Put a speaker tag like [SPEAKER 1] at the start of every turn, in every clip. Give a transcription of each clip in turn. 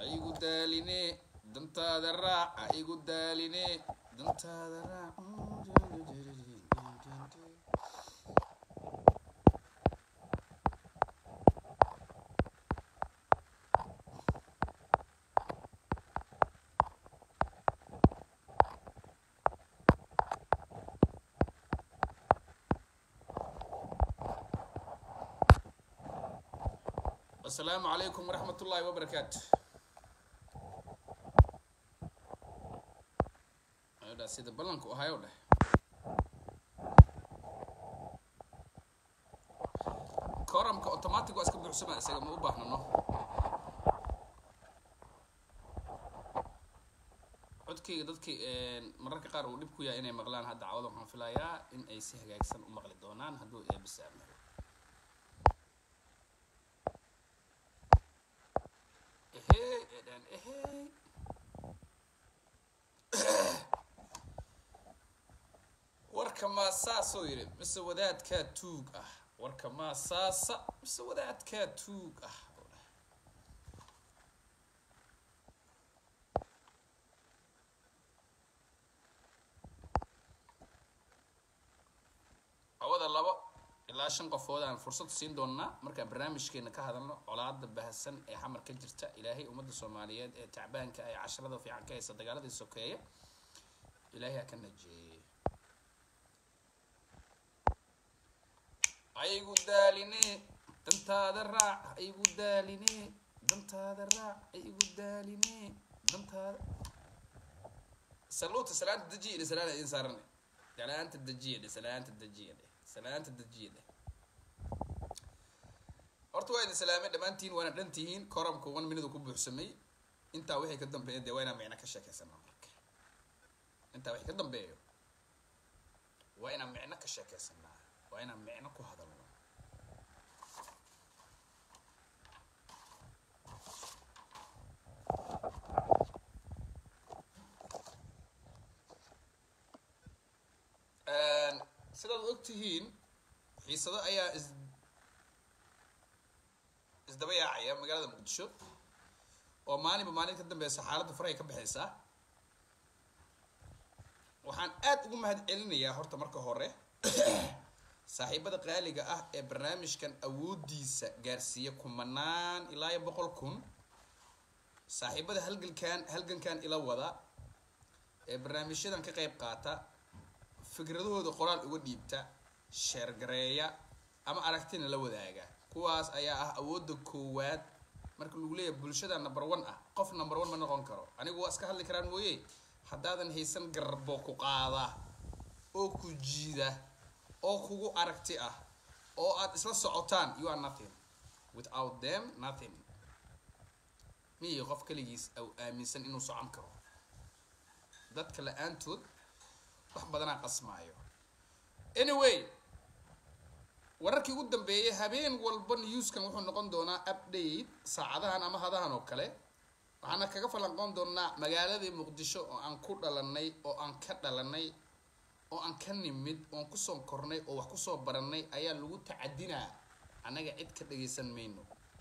[SPEAKER 1] igu daaline dantaada raac ha igu daaline dantaada raac asalaamu calaykum waraxmat ullaahi wabarakaatu ayodha sida ballanku ahayo dheh koramka automatic waa iska buuxsama isaga ma u baahnano codkayga dadkii mararka qaar uu dhib ku yahay inay maqlaan hadda cawada waxaan filayaa in ay si hagaagsan u maqli doonaan hadduu eebisaamo ehey edhan ehey warka maa saasoo yidhi mise wadaadkaa tuug ah warka maa saasa mise wadaadkaa tuug ah cawada labo ilaa shan qofood aan fursad siin doonaa markaan barnaamijkeena ka hadalno colaada bahasan ee xamar ka jirta ilaahay ummadda soomaaliyeed ee tacbaanka ee casharada fiican ka haysa dagaaladii sokeeye ilaahay ha ka najeeye aygu daaline dantaada raac aygu daaline dantaada raac aygu daaline dantaada saluuta salaanta dajiya dhe salaan idin saarane salaanta dajiya dhe salaanta dajiya dhe salaanta dajiya dhe horta waa idin salaamay dhammaantiin waana dhan tihiin koramka one minute ku buuxsamay intaa wixii ka dambeeya dee waa inaan micno ka sheekeysanaa marka intaa wixii ka dambeeyo waa inaan micno ka sheekeysanaa waa inaan micno ku hadalno sidaad og tihiin xiisado ayaa is isdaba yaacaya magaalada muqdisho oo maalinba maalin ka dambeysa xaaladda farahay ka baxaysaa waxaan aad ugu mahad celinayaa horta marka hore saaxiibada qaaliga ah ee barnaamijkan awoodiisa gaarsiiya kumanaan ilaa iyo boqol kun saaxiibada halgalkan halgankan ila wada ee barnaamijyadan ka qayb qaata fikradahooda qoraal uga dhiibta sheergareeya ama aragtina la wadaaga kuwaas ayaa ah awoodda koowaad marka lagu leeyahay bulshada number one ah qof number one ma noqon karo anigu waa iska hadli karaan mooye haddaadan haysan garbo ku qaada oo ku jiida oo kugu aragti ah oo aad isla socotaan you are nothing without them nothing miyi qof kaligiis au aaminsan inuu socon karo dadka la-aantood wax badanaa qasmaayo anyway wararkii ugu dambeeyay habeen walba newskan wuxuu noqon doonaa update saacadahan ama hadahan oo kale waxaana kaga falanqoon doonaa magaaladii muqdisho oo aan ku dhalanay oo aan ka dhalanay oo aan ka nimid oon kusoo kornay oo wax kusoo baranay ayaa lagu tacadinaa annaga cid ka dhagaysan mayno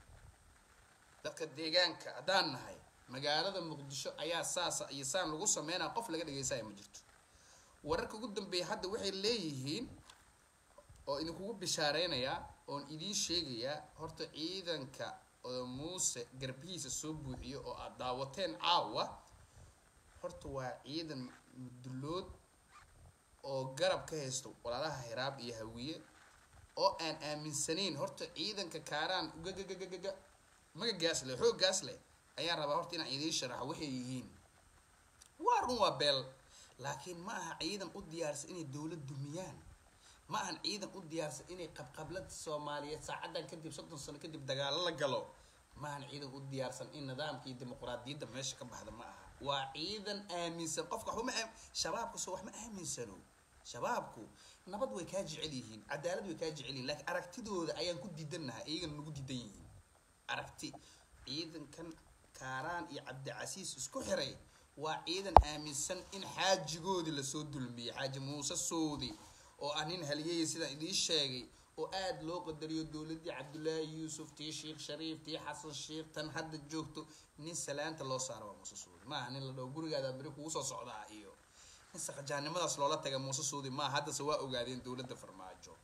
[SPEAKER 1] dadka deegaanka haddaan nahay magaalada muqdisho ayaa saasa iyo saan lagu sameynaa qof laga dhagaysaya ma jirto wararka ugu dambeeya hadda waxay leeyihiin oo idinkugu bishaareynaya oon idiin sheegayaa horta ciidanka oo muuse garbihiisa soo buuxiyo oo aad daawateen caawa horta waa ciidan mudulood oo garab ka haysto walaalaha hiraab iyo hawiye oo aan aaminsanayn horta ciidanka kaaraan gagagagaga magagaas leh xooggaas leh ayaan rabaa horta inaan idiin sharaxo waxay yihiin waa run waa beel laakiin ma aha ciidan u diyaarsan inay dowlad dumiyaan ma ahan ciidan u diyaarsan inay qabqablada soomaaliyeed saacadan kadib soddon sano kadib dagaalo la galo ma ahan ciidan u diyaarsan in nidaamka iyo dimuqraadiyadda meesha ka baxda ma aha waa ciidan aaminsan qofka waxba ma shabaabku soo wax ma aaminsano shabaabku nabad way kaa jecel yihiin cadaalad way kaa jecel yihiin laakiin aragtidooda ayaan ku diidannahay iyagana nagu diidan yihiin aragti ciidankan kaaraan iyo cabdicasiis isku xiray waa ciidan aaminsan in xaajigoodii lasoo dulmiyey xaaji muuse soodi oo ah nin haliyey sidaan idiin sheegay oo aada loo qadariyo dowladdii cabdullaahi yuusuf tii sheekh shariif tii xasan sheekh tan hadda joogto nin salaanta loo saaro waa muuse suudi maaha nin la dhaho gurigaada beri kugu soo socdaa iyo in saqajaannimadaas loola taga muuse suudi maaha haddase waa ogaadeen dowladda farmaajo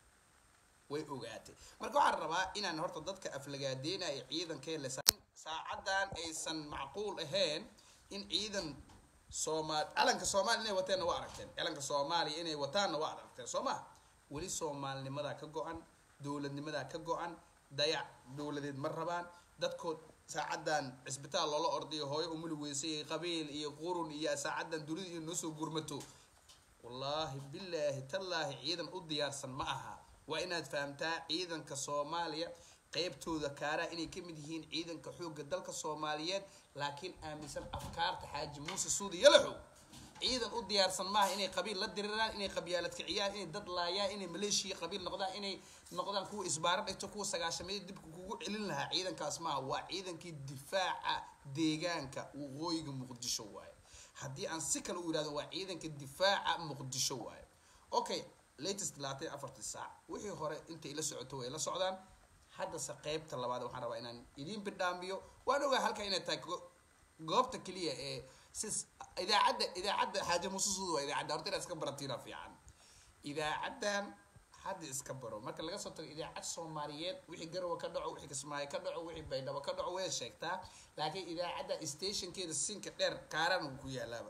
[SPEAKER 1] way ogaatay marka waxaan rabaa inaan horta dadka aflagaadeynaya ciidankee le saacadan aysan macquul ahayn in ciidan soomaal calanka soomaaliya inay wateenna waa aragteen calanka soomaaliya inay wataanna waa aragteen soo maha weli soomaalinimadaa ka go-an dowladnimadaa ka go-an dayac dowladeed ma rabaan dadkood saacadan cisbitaal loola ordayo hooyo umuli weysay qabiil iyo qurun iyo saacadan dunida iyo noosoo gurmato wallaahi bilaahi tallaahi ciidan u diyaarsan ma aha waa inaad fahamtaa ciidanka soomaaliya qeybtooda kaaraha inay ka mid yihiin ciidanka xoogga dalka soomaaliyeed laakiin aaminsan afkaarta xaaji muuse suudi yalaxow ciidan u diyaarsan maaha inay qabiil la diriraan inay qabyaalad kiciyaan inay dad laayaan inay maleeshiya qabiil noqdaan inay noqdaan kuwa isbaaro dhigto kuwa sagaashameed dibka kugu celin lahaa ciidankaas maaha waa ciidankii difaaca deegaanka waqooyiga muqdisho waaye haddii aan si kale u yihahdo waa ciidanka difaaca muqdisho waaye okay latest labaatan afartii saac wixii hore intay la socoto way la socdaan haddase qeybta labaad waxaan rabaa inaan idiin bidhaamiyo waan ogaa halka inay tahay goobta keliya ee si idaacadda idaacadda xaaja mususuud waa idaacadda horta inaad iska baratiina fiican idaacaddan hadda iska baro marka laga soo tago idaacad soomaaliyeed wixii garowe ka dhaco wixii kismaayo ka dhaco wixii baydhabo ka dhaco way sheegtaa laakiin idaacadda stationkeeda sinka dheer kaaran uu ku yaalaaba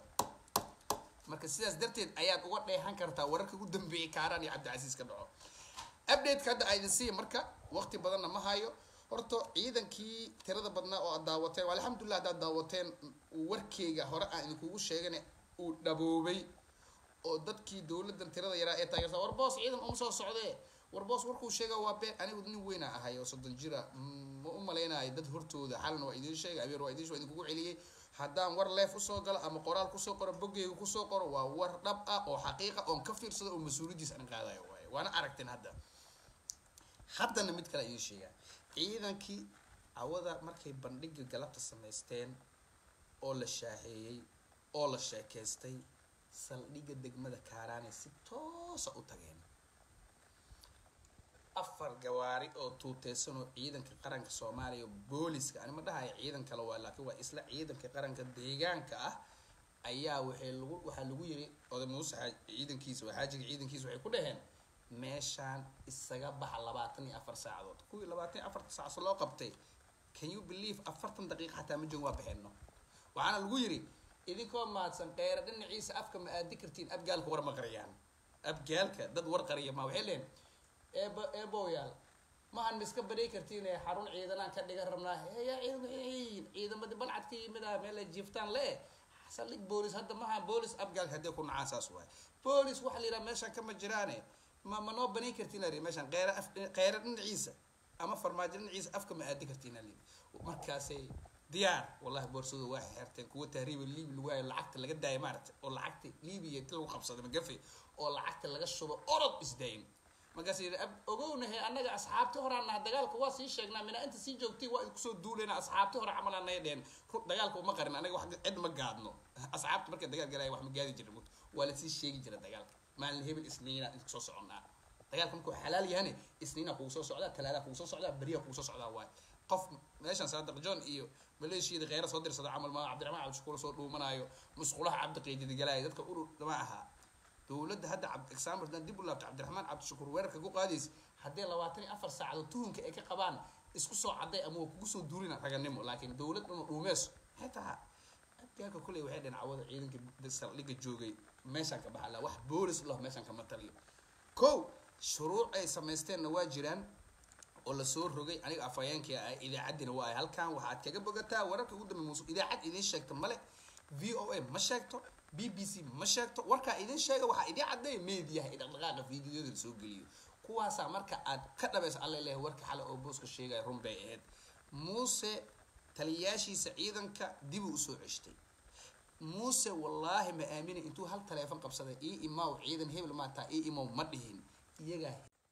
[SPEAKER 1] marka sidaas darteed ayaad uga dheehan kartaa wararka ugu dambeeyay kaaraan iyo cabdicasiis ka dhaco updateka hadda aydin siiya marka waqti badanna ma hayo horta ciidankii tirada badnaa oo aad daawateen alxamdulilah haddaad daawateen warkeyga hore aan idinkugu sheegana uu dhaboobay oo dadkii dowladan tirada yaraa ee taageerta war boos ciidan uma soo socdee war boos warkuu sheega waa been anigu nin weyna ahay oo soddon jira ma u malaynayo dad hortooda xalna waa idiin sheegay abeer waa idiin waa idinkugu celiyey haddaan war leef usoo galo ama qoraal kusoo qoro boggeyga kusoo qoro waa war dhab ah oo xaqiiqa oon ka fiirsado oo mas-uuliyadiis aan qaadayo waaye waana aragteen hadda haddana mid kale idiin sheegaa ciidankii cawada markay bandhiga galabta samaysteen oo la shaaheeyey oo la sheekeystay saldhigga degmada kaaraane si toosa u tageen afar gawaari oo tuuteysan oo ciidanka qaranka soomaaliya booliska ani ma dhahayo ciidan kale waa laakiin waa isla ciidanka qaranka deegaanka ah ayaa waxay lagu waxaa lagu yiri oday muuse ciidankiisa waa xaajiga ciidankiisa waxay ku dhaheen meeshaan isaga baxa labaatan iyo afar saacadood kuwii labaatan iyo afarta saacso loo qabtay can you believe afartan daqiiqa xataa ma joogin waa baxeenno waxaana lagu yiri idinkoo mahadsan qeyra dhinaciisa afka ma aadi kartiin abgaalka war ma qariyaan abgaalka dad war qariya ma waxay leen eebo eeboyaal mahan ma iska badhay kartiin ee xarun ciidanaan ka dhigan rabnaa yaa ciidan ciidamadii balcad ka yimid ah meel ay jiiftaan le saldhig boolis hadda maha boolis abgaalka haddii ku nacaan saas waay boolis waxa la yidhaha meeshaan kama jiraane ma ma noo banayn kartiin ari meeshaan qeyra af qeyra dhinaciisa ama farmaajo dhinaciisa afka ma aadi kartiin ali markaasay diyaar wallahi boorsadu waa xirteen kuwa tahriiba liibi lagu hayo lacagta laga daaya maaragtay oo lacagta liibiya inti lagu qabsaday magafe oo lacagta laga shubo orod isdayn markaas yidhi ogownahe annaga asxaabti horaan naha dagaalka waa sii sheegnaa mina inta sii joogtay waa kusoo duuleyna asxaabti hore camal anay dheheen dagaalka uma qarin anaga wax cid ma gaadno asxaabta markay dagaal galaya wax ma gaadi jirin waa lasii sheegi jira dagaalka maalin hebel isniina inta kusoo soconnaa dagaalka markuu xalaal yahane isniina kugu soo socdaa talaadaa kugu soo socdaa beriya kugu soo socdaa waaye qof meeshan saadiq john iyo maleeshiyada kheyra soo dirsada camal ma cabdiraxmaan cabdishakuur soo dhuumanaayo musqulaha cabdiqeydidi galaayo dadka urur ma ahaa dowladda hadda example haddaan dib u laabto cabdiraxmaan cabdishakuur weerarka ku qaadaysa haddii labaatan iyo afar saacadood tuhunka ay ka qabaan isku soo cadday ama waa kugu soo duulina raganimo laakiin dowlad dhama dhuumeyso xitaa abgaalka kuley waxay dheen cawada ciidanka saldhigga joogay meeshaan ka baxa la wax boolis lah meeshaan kama taliyo kow shuruuc ay samaysteenna waa jiraan oo lasoo rogay aniga afhayeenkii ah idaacaddina waa ay halkan waxaad kaga bogataa wararka ugu dambe musu idaacad idiin sheegta male v o a ma sheegto b b c ma sheegto warkaa idin sheega waxaa idin caddeeya meediyaha i dhaqdhaqaaqa fiidiyoda lasoo geliyo kuwaasaa marka aad ka dhabaysa alla leehay warka xale oo booska sheegaya run bay ahayd muuse taliyaashiisa ciidanka dibuu usoo ceshtay muuse wallaahi ma aamina intuu hal taleefon qabsaday ii imaw ciidan hebel maataa ii imaw ma dhihin iyagaa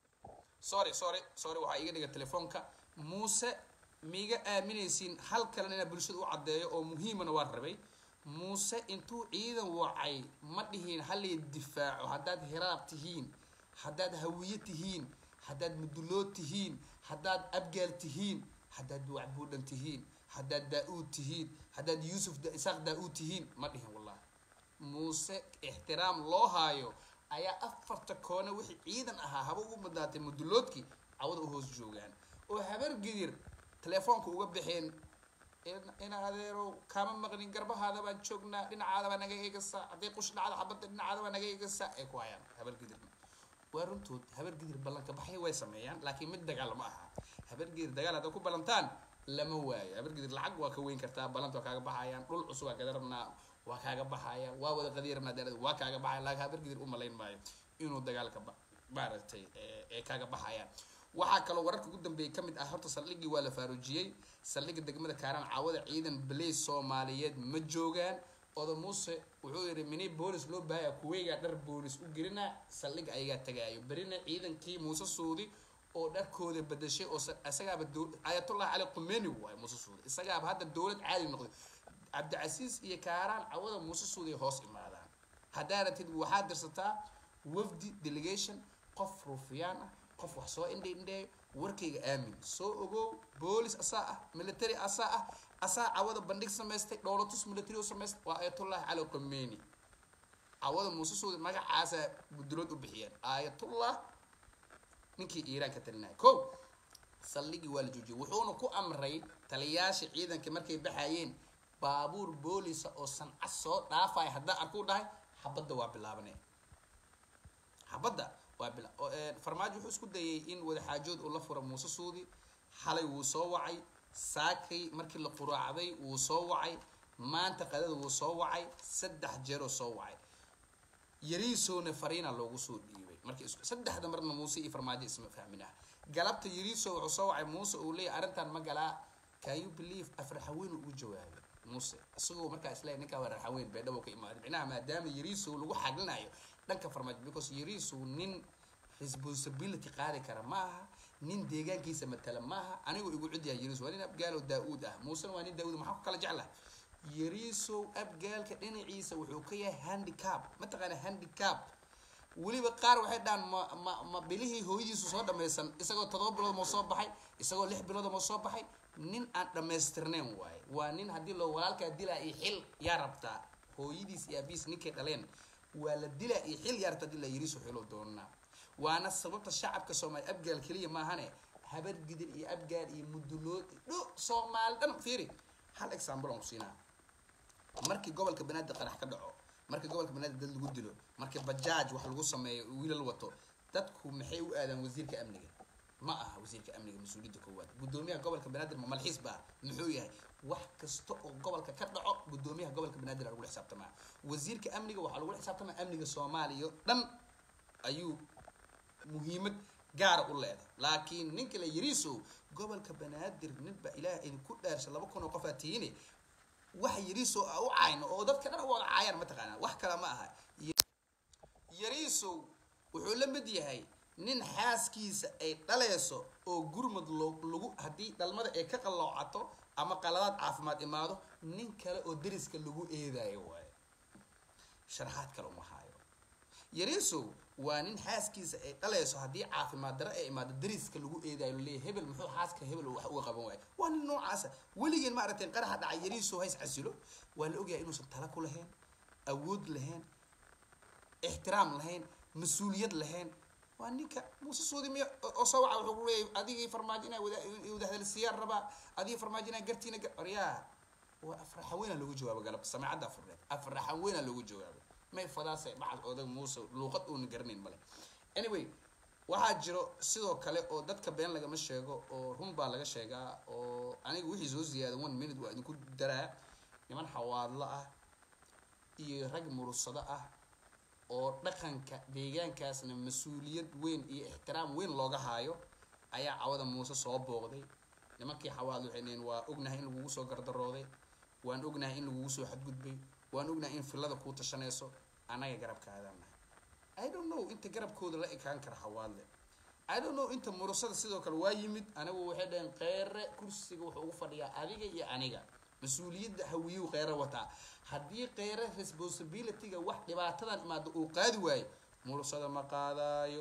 [SPEAKER 1] sorry sorry sorry waxaa iga dhiga telefoonka muuse miiga aaminaysiin hal kalena inaa bulshada u caddeeyo oo muhiimana waa rabay muuse intuu ciidan wacay ma dhihiin halay difaaco haddaad hiraab tihiin haddaad hawiye tihiin haddaad mudulood tihiin haddaad abgaal tihiin haddaad wacbuudhan tihiin haddaad daa-uud tihiin haddaad yuusuf isaaq daa-uud tihiin ma dhihin wallahi muuse ixtiraam loo haayo ayaa afarta koone wixii ciidan ahaa haba ugu badnaatay muduloodkii cawada u hoos joogaan oo habar gidir telefoonka uga baxeen ina adeerow kaama maqlin garbahaada baan joognaa dhinacaada baa naga eegaysaa hadday qush dhacda xabadda dhinacaada baa naga eegaysaa ay ku hayaan habar gidirna waa runtood habar gidir ballanka baxay way sameeyaan laakiin mid dagaal ma aha habar gidir dagaal haddaad ku ballantaan lama waayo habar gidir lacag waa ka weyn kartaa ballanta waa kaaga baxayaan dhul cusub waa kada rabnaa waa kaaga baxayaan waa wada qadiya rabnaa daalada waa kaaga baxaya laakiin habar gidir u malayn maayo inuu dagaalka maaragtay ee kaaga baxayaan waxaa kaloo wararka ugu dambeeyay ka mid ah horta saldhiggii waa la faaruujiyey saldhigga degmada kaaraan caawada ciidan balays soomaaliyeed ma joogaan oda muuse wuxuu yidhi mini boolis loo baahaya kuweygaa dhar boolis u gelina saldhig ayagaa tagaayo berina ciidankii muuse suudi oo dharkooda badashay oo isagaaba ayatullah cali qumeni waayo muuse suudi isagaaba hadda dowlad caadi noqday cabdicasiis iyo kaaraan cawada muuse suudi ay hoos imaadaan haddaa ratid waxaad dirsataa wafdi delegation qof ruufiyaan ah qof wax soo indhe indheeyo warkayga aamin soo ogow boolis asaa ah military asaa ah asaa cawada bandhig samaystay dhowlatus military oo samaystay waa ayatullahi cali qomeni cawada muuse suudi magacaasa gudulood u bixiyeen ayatullah ninkii iiraan ka talinaya ko saldhigii waa la joojiyay wuxuuna ku amray taliyaasha ciidanka markay baxayeen baabuur boolisa oo sanca soo dhaafaya haddaa arkuu dhahay xabadda waa bilaabanaya xabadda waa bila farmaajo wuxuu isku dayay in wadaxaajood uu la furo muuse suudi xalay wuu soo wacay saakay markii la quraacday wuu soo wacay maanta qadada wuu soo wacay saddex jeeroo soo wacay yariisoona fariina loogu soo dhiibay markii isku saddexda marna muuse iyo farmaajo isma fahminah galabta yariiso wuxuu soo wacay muuse uu leeyahy arrintan ma galaa can you believe afraxaweyn ugu jawaabay muuse isagoo markaa isleeyahy ninkaa waa raxaweyn beedhabo ka imaaday micnaha maadaama yariiso lagu xaglinayo dhanka farmaajo because yariisu nin responsibility qaadi kara ma aha nin deegaankiisa matala ma aha anigoo igu cidiyaa yariiso waa nin abgaalo daa-uud ah muusena waa nin daa-uud maxaa ku kala jeclaha yariisow abgaalka dhinaciisa wuxuu ka yahay handicap mataqaana handicap weliba qaar waxay dhahaan ma ma ma bilihii hooyadiisu soo dhamaysan isagoo todoba bilood moo soo baxay isagoo lix bilood moo soo baxay nin aan dhamaystirnayn waaye waa nin haddii loo walaalkaa dilaa iyo xil yaa rabtaa hooyadiis iyo abiis ninkay dhaleen waa la dilaa iyo xil yaa rabtaa dilaa yariiso xilo doonaa waana sababta shacabka soomaaliya abgaal keliya maahane habar gidir iyo abgaal iyo mudulood dho soomaali dhan fiiri hal example aan ku siinaa markii gobolka banaadir qarax ka dhaco markii gobolka banaadir dad lagu dilo markii bajaaj wax lagu sameeyo wiilal wato dadku maxay u aadaan wasiirka amniga ma aha wasiirka amniga mas-uuliyadda koowaad guddoomiyaha gobolka banaadir ma malxiis baa muxuu yahay wax kasta oo gobolka ka dhaco guddoomiyaha gobolka banaadir aa lagu xisaabtamaa wasiirka amniga waxaa lagu xisaabtamaa amniga soomaaliya dhan ayuu muhiimad gaara u leedahay laakiin ninka la yariiso gobolka banaadir ninba ilaah idinku dhaarsha laba kun oo qof aa tihiine wax yariiso a u cayno oo dadka dhan wada caayaan mataqaanaa wax kale ma aha yariisow wuxuu la mid yahay nin xaaskiisa ay dhaleyso oo gurmad loo lagu haddii dhalmada ay ka qalloocato ama qaladaad caafimaad imaado nin kale oo deriska lagu eedayo waayo sharaxaad kale uma haayo yariisow waa nin xaaskiisa ay dhaleyso haddii caafimaad daro ay imaado deriska lagu eedayo leeyahy hebel muxuu xaaska hebel wax uga qaban waayo waa nin noocaasa weligeen ma aragteen qaraxa dhacay yariisow hays casilo waa la ogyahay inuusan tala ku lahayn awood lahayn ixtiraam lahayn mas-uuliyad lahayn waa ninka muuse suudi miy oo soo waca wuxuu leeyahy adigii farmaajo inaa wada wadahadalsiiyaan rabaa adigii farmaajo inaa gartiina gar oryaa waa afraxaweyna loogu jawaabo galabta samaacadda afurneed afraxaweyna loogu jawaabo may fadaase bacad odag muuse luuqad uuna garanayn male anyway waxaa jiro sidoo kale oo dadka been lagama sheego oo run baa laga sheegaa oo aniga wixii soo ziyaada one minute waa idinku daraa niman xawaadlo ah iyo rag murursado ah oo dhaqanka deegaankaasna mas-uuliyad weyn iyo ixtiraam weyn looga haayo ayaa cawada muuse soo booqday nimankii xawaadlo waxay dhaheen waa ognahay in lagugu soo gardarooday waan ognahay in lagugu soo xadgudbay waan ognahay in fillada kuu tashanayso annaga garabkaadaan nahay i don't know inta garabkooda la ekaan kara xawaadle i don't know inta murusada sidoo kale waa yimid anigu waxay dhaheen qeyre kursiga wuxuu ugu fadhiyaa adiga iyo aniga mas-uuliyadda hawiyuu qeyre wataa haddii qeyre responsibilityga wax dhibaatadan imaado uu qaadi waayo murusada ma qaadaayo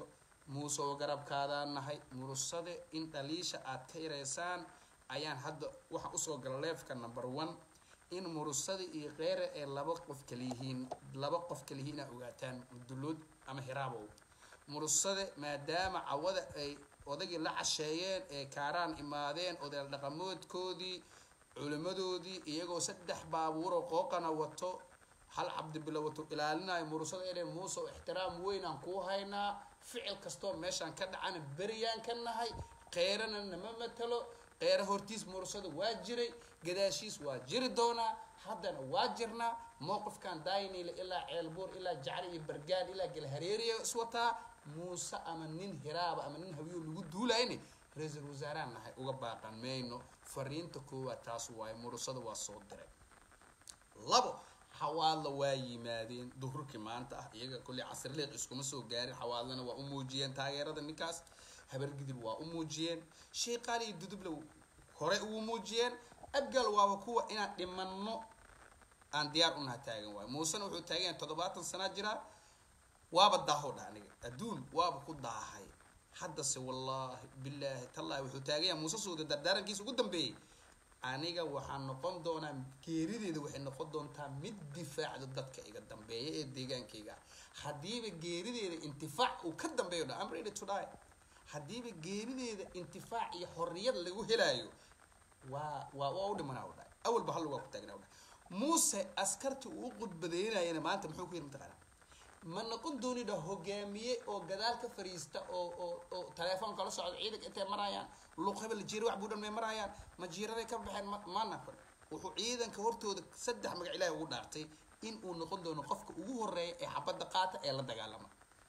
[SPEAKER 1] muuse oo garabkaadaan nahay murusade in dhaliisha aad ka yareysaan ayaan hadda waxaan usoo gala leefka number one in murusada iyo keyre ee laba qof kaliyihiin laba qof kaliyihiin inaad ogaataan duluud ama hiraabow murusade maadaama cawada ay odagii la casheeyeen ee kaaraan imaadeen odayaal dhaqamoodkoodii culimadoodii iyagoo saddex baabuuroo qooqana wato hal cabdibilo wato ilaalinayo murusada inay muuse oo ixtiraam weyn aan kuu haynaa ficil kastoo meeshaan ka dhacana beriyaan ka nahay keyrana nama matalo keyre hortiis murusada waa jiray gadaashiis waa jiri doonaa haddana waa jirnaa mowqifkan daayniile ilaa ceelbuur ilaa jacli iyo bargaan ilaa galhareeriya iswataa muuse ama nin hiraaba ama nin hawiyo lagu duulayni ra-iisul wasaarahan nahay uga baaqan mayno fariinta koowaad taas waaye murusada waa soo diray labo xawaadla waa yimaadeen duhurkii maanta ah iyaga kolley casirleeq iskuma soo gaarin xawaadlana waa u muujiyeen taageerada ninkaas habargidib waa u muujiyeen sheeqaali iyo duduble hore ugu muujiyeen abgal waaba kuwa inaan dhimanno aan diyaar unaha taagan waayo muusena wuxuu taagan yahay toddobaatan sanaa jiraa waaba daaho dha aniga adduun waaba ku daahay haddase wallaahi bilaahi tallaahi wuxuu taagan yahay muuse suuda dardaarankiisa ugu dambeeyey aniga waxaa noqon doonaa geerideeda waxay noqon doontaa mid difaacda dadka iga dambeeya ee deegaankayga haddiiba geerideeda intifaac uu ka dambeeyo dha I'm ready to die haddiiba geerideeda intifaac iyo xorriyad lagu helaayo waa waa waa u dhimanaa u dhahay awalba hal waa ku taagnaa u dhahay muuse askartii uu u qudbadeynayana maanta muxuu ku yiri mataqaanaa ma noqon doonidha hogaamiye oo gadaal ka fariista oo oo oo telefoon kala socda ciidanka intay marayaan luuq hebel jiira wax buudhan may marayaan ma jiiraday ka baxeen ma ma naqon wuxuu ciidanka hortooda saddex magac ilaahay ugu dhaartay in uu noqon doono qofka ugu horeeya ee xabadda qaata ee la dagaalama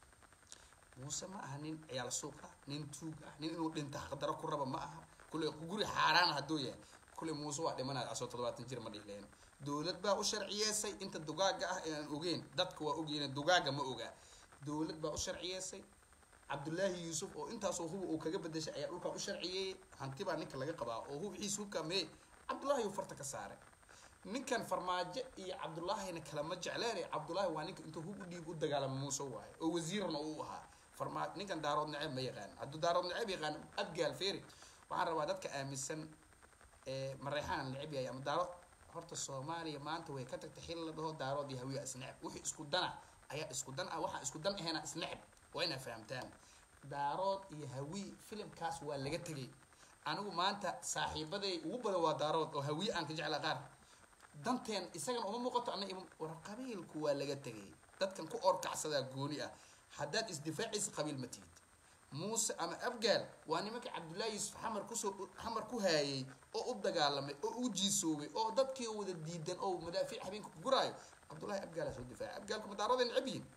[SPEAKER 1] muuse ma aha nin ciyaal suuq ah nin tuug ah nin inuu dhinta xaqdaro ku raba ma aha kule guri xaaraan hadduu yahay kule muuse waa dhimanaya asoo toddobaatan jir ma dhihleen dowlad baa u sharciyeysay inta dugaaga ah ee aan ogeyn dadka waa ogyihiin dugaaga ma ogaa dowlad baa u sharciyeysay cabdullaahi yuusuf oo intaasoo huba uu kaga bedeshay ayaa dhulkaa u sharciyeeyey hanti baa ninka laga qabaa oo hubxiisa hubkaa mee cabdullaahi uu farta ka saaray ninkan farmaajo iyo cabdullaahina kalama jecleen cabdullaahi waa ninka intuu hub u dhiib u dagaalama muuse waaye oo wasiirna uu ahaa farmaa ninkan daarood naceeb ma yaqaan hadduu daarood naceeb yaqaan abgaal feeri waxaan rabaa dadka aaminsan ee mareexaan neceb yahay ama daaro horta soomaaliya maanta way ka tagtay xil la dhaho daarood iyo hawiya isneceb wixii isku dana ayaa isku dan ah waxaa isku dan ahayna isneceb waa inaa fahamtaan daarood iyo hawi filimkaas waa laga tegay anigu maanta saaxiibaday ugu badan waa daarood oo hawiye aan ka jeclaa qaar danteen isagana uma muuqato ana war qabiilku waa laga tegay dadkan ku orkacsadaa gooni ah haddaad isdifaacaysa qabiil ma tihid muuse ama abgaal waa nimanka cabdullaahi yuusuf xamar kusoo xamar ku haayay oo u dagaalamay oo u jiisoobay oo dadkii wada diidan oo madaafiic habeenka ku guraayo cabdullaahi abgaala soo difaacay abgaalku madaarooday necab yihiin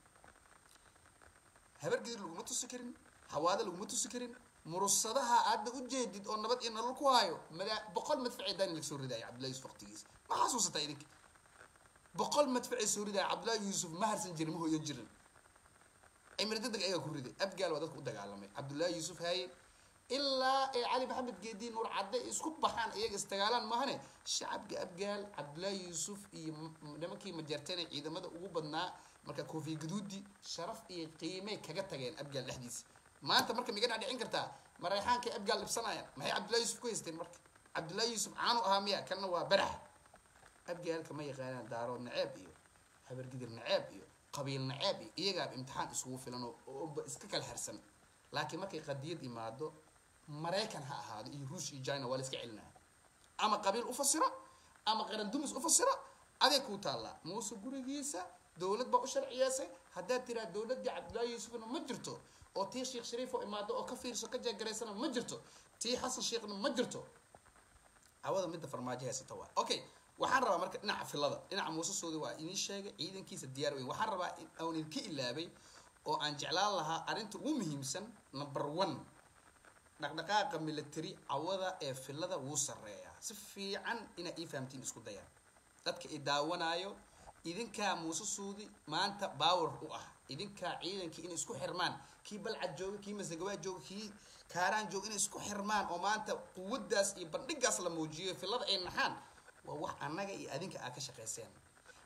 [SPEAKER 1] habargedir laguma tusi karin hawaada laguma tusi karin murusadaha aadna u jeedid oo nabad iyo nolol ku haayo madaa boqol madfacee daani laga soo ridaaya cabdullahi yuusuf waqtigiisa ma xasuusataa idinka boqol madfacee soo ridaaya cabdullahi yuusuf ma harsan jirin ma hoyan jirin cimri degdeg ayaa ku riday abgaal waa dadka u dagaalamay cabdullaahi yuusuf haaye ilaa ee cali maxamed geediin nuur cadde isku baxaan iyaga isdagaalaan maahane shacabka abgaal cabdullaahi yuusuf iyo nimankii majarteen ee ciidamada ugu badnaa marka koofiya gaduudi sharaf iyo qiimay kaga tageen abgaal dhexdiisa maanta marka miga dhacdhicin kartaa mareexaankay abgaal dhibsanayaan maxay cabdullahi yuusuf ku haysteen marka cabdullaahi yuusuf caanu ahaa miya kanna waa barax abgaalka ma yaqaanaan daarood naceeb iyo habargidir naceeb iyo qabiil naceeb iyo iyagaaba imtixaan isugu filan ooba iska kala harsan laakiin markay qadiyad imaado maraykan ha ahaado iyo ruush iyo china waa la iska celinaya ama qabiil u fasiro ama qaran dumis u fasiro adeeg kuu taallaa muuse gurigiisa dowlad baa u sharciyeysay haddaad tiraa dowladdii cabdullaahi yuusufna ma jirto oo tii sheekh shariif oo imaado oo ka fiirso ka jeegaraysana ma jirto tii xasan sheekhna ma jirto awada midda farmaajo haysata waa okay waxaan rabaa marka dhinaca filada dhinaca muuse soodi waa idiin sheegay ciidankiisa diyaar weyn waxaan rabaa aan idinka ilaabay oo aan jeclaan lahaa arrinta ugu muhiimsan number one dhaqdhaqaaqa military cawada ee filada wuu sarreeyaa si fiican inaa ii fahamtiin isku dayaan dadka i daawanaayo idinkaa muuse suudi maanta baawer u ah idinkaa ciidankii inay isku xirmaan kii balcad jooga kii masagawaa jooga kii kaaraan jooga inay isku xirmaan oo maanta quwaddaas iyo bandhigaas la muujiyo filada ay naxaan waa wax annaga iyo adinka aa ka shaqayseen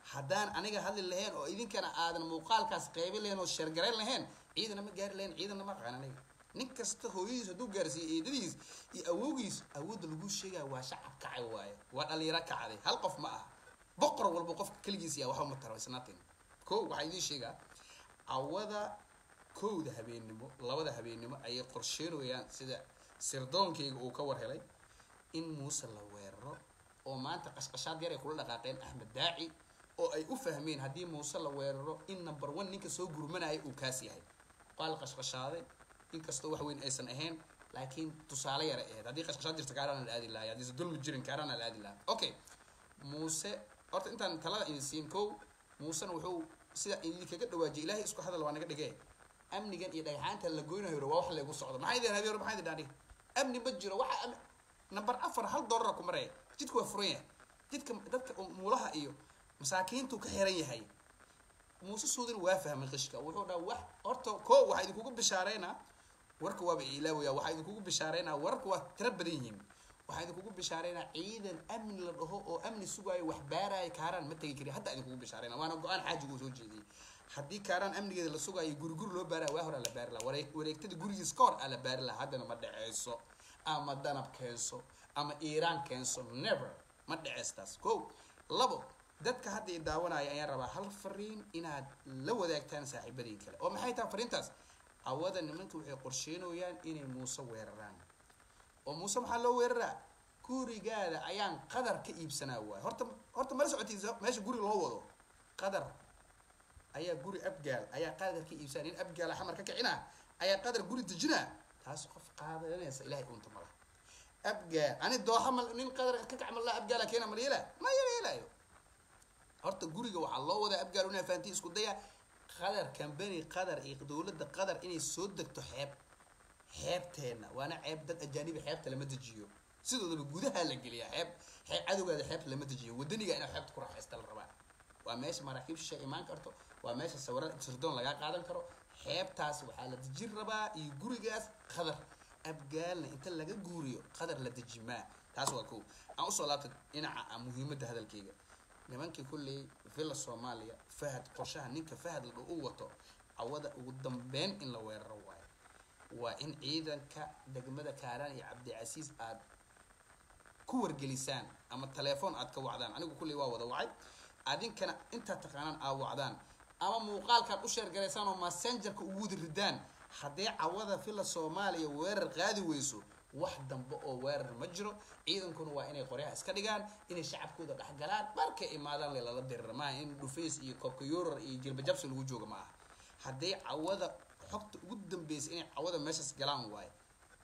[SPEAKER 1] haddaan aniga hadli lahayn oo idinkana aadan muuqaalkaas qaybin lahayn oo sheergarayn lahayn ciidana ma gaari lahayn ciidana ma aqaan aniga nin kasta hooyadiis hadduu gaarsiiyo eedadiis iyo awowgiis awoodda lagu sheegaya waa shacab kacay waaye waa dhalinyaro kacday hal qof ma aha boqor walba qofka keligiis yaa waxba ma taro isnatin ko waxaa idiin sheegaa awada kowda habeennimo labada habeennimo ayay qorsheynayaan sida sirdoonkayga uu ka war helay in muuse la weeraro oo maanta qashqashaad yar ay kula dhaqaaqeen axmed daaci oo ay u fahmeen haddii muuse la weeraro in number one ninka soo gurmanaya uu kaas yahay waa la qashqashaaday inkastoo wax weyn aysan ahayn laakiin tusaale yara ahayd haddii qashqashaad jirta kaarana la aadi lahay haddiise dulmi jirin kaarana la aadi lahaa okay muuse horta intaan talada idin siin kow muusena wuxuu sida idinkaga dhawaajiyay ilaahay isku hadal waa naga dhigee amnigan iyo dhagxaanta la goynayo waa wax laygu socdo maxaa idin habeen maxaa idin dhaani amni ma jiro waxa number afar hal dollara ku maraya jidka waa furan yahay jidka dadka muulaha iyo masaakiintu ka xiran yahay muuse suudin waa fahmay qishka wuxuu dhaha wax horta ko waxaa idinkugu bishaareynaa warka waaba ilaawaya waxaa idinkugu bishaareynaa wararka waa tira badan yihiin waxaa idinkugu bishaareynaa ciidan amni la dhaho oo amni sugaayo wax baaraayo kaaraan ma tegi kari hadda idinkugu bishaareyna waana go-aan xaajigu soo jeediyey haddii kaaraan amnigeeda la sugaayo guri guri loo baaraya waa hore la baari laha wareeg wareegtada gurigiis ka hor aa la baari laha haddana ma dhaceyso ama danab keenso ama iiraan keenso never ma dhaceystaas ko labo dadka hadda i daawanaya ayaan rabaa hal fariin inaad la wadaagtaan saaxiibadii kale oo maxay tahay fariintaas awada nimanka waxay qorsheynayaan inay muuse weeraraan oo muuse maxaa loo weeraraa gurigaada ayaan qadar ka iibsanaa waay horta horta mala socotiisa meesha guri loo wado qadar ayaa guri abgaal ayaa qadar ka iibsanaa nin abgaala xamar ka kicina ayaa qadar guri dejinaa taas qof qaadanaysa ilahay unta mala abgaal ani dooxa mal nin qadar ka kac mala abgaala keena mal yeela ma yela yelayo horta guriga waxaa loo wadaa abgaal una fahanti isku daya qadar kambani qadar iyo dowladda qadar inay soo degto xeeb xeebteena waana ceeb dad ajaanibi xeebta lama dejiyo sidoodaba gudaha la geliyaa xeeb xeeb cadowgaada xeebta lama dejiyo wadaniga inaad xeebta ku raaxaysta la rabaa waa meesha maraakiib shisha imaan karto waa meesha sawira sirdoon lagaa qaadan karo xeebtaas waxaa la dejin rabaa iyo gurigaas qadar abgaalna inta laga guuriyo qadar la dejimaa taas waa kow aan usoo laabtay dhinaca muhiimadda hadalkeyga nimankii kulley villa soomaaliya fahad qorshaha ninka fahad la u wato cawada ugu dambeyn in la weeraro waayo waa in ciidanka degmada kaaraan iyo cabdicasiis aad ku wargelisaan ama telefoon aad ka wacdaan anigu kulley waa wada wacay adinkana intaad taqaanaan aad wacdaan ama muuqaalkaad u sheergalaysaan oo messengerka ugu wada ridaan haddii cawada villa soomaaliya weerar qaadi weyso wax dambe oo weerar ma jiro ciidankuna waa inay qoryaha iska dhigaan inay shacabkooda dhexgalaan markay imaadaan lelala dirira maaha in dhufays iyo koobkayurar iyo jilbajabsi lagu jooga ma aha hadday cawada xogta ugu dambeysa inay cawada meeshaas galaan waayo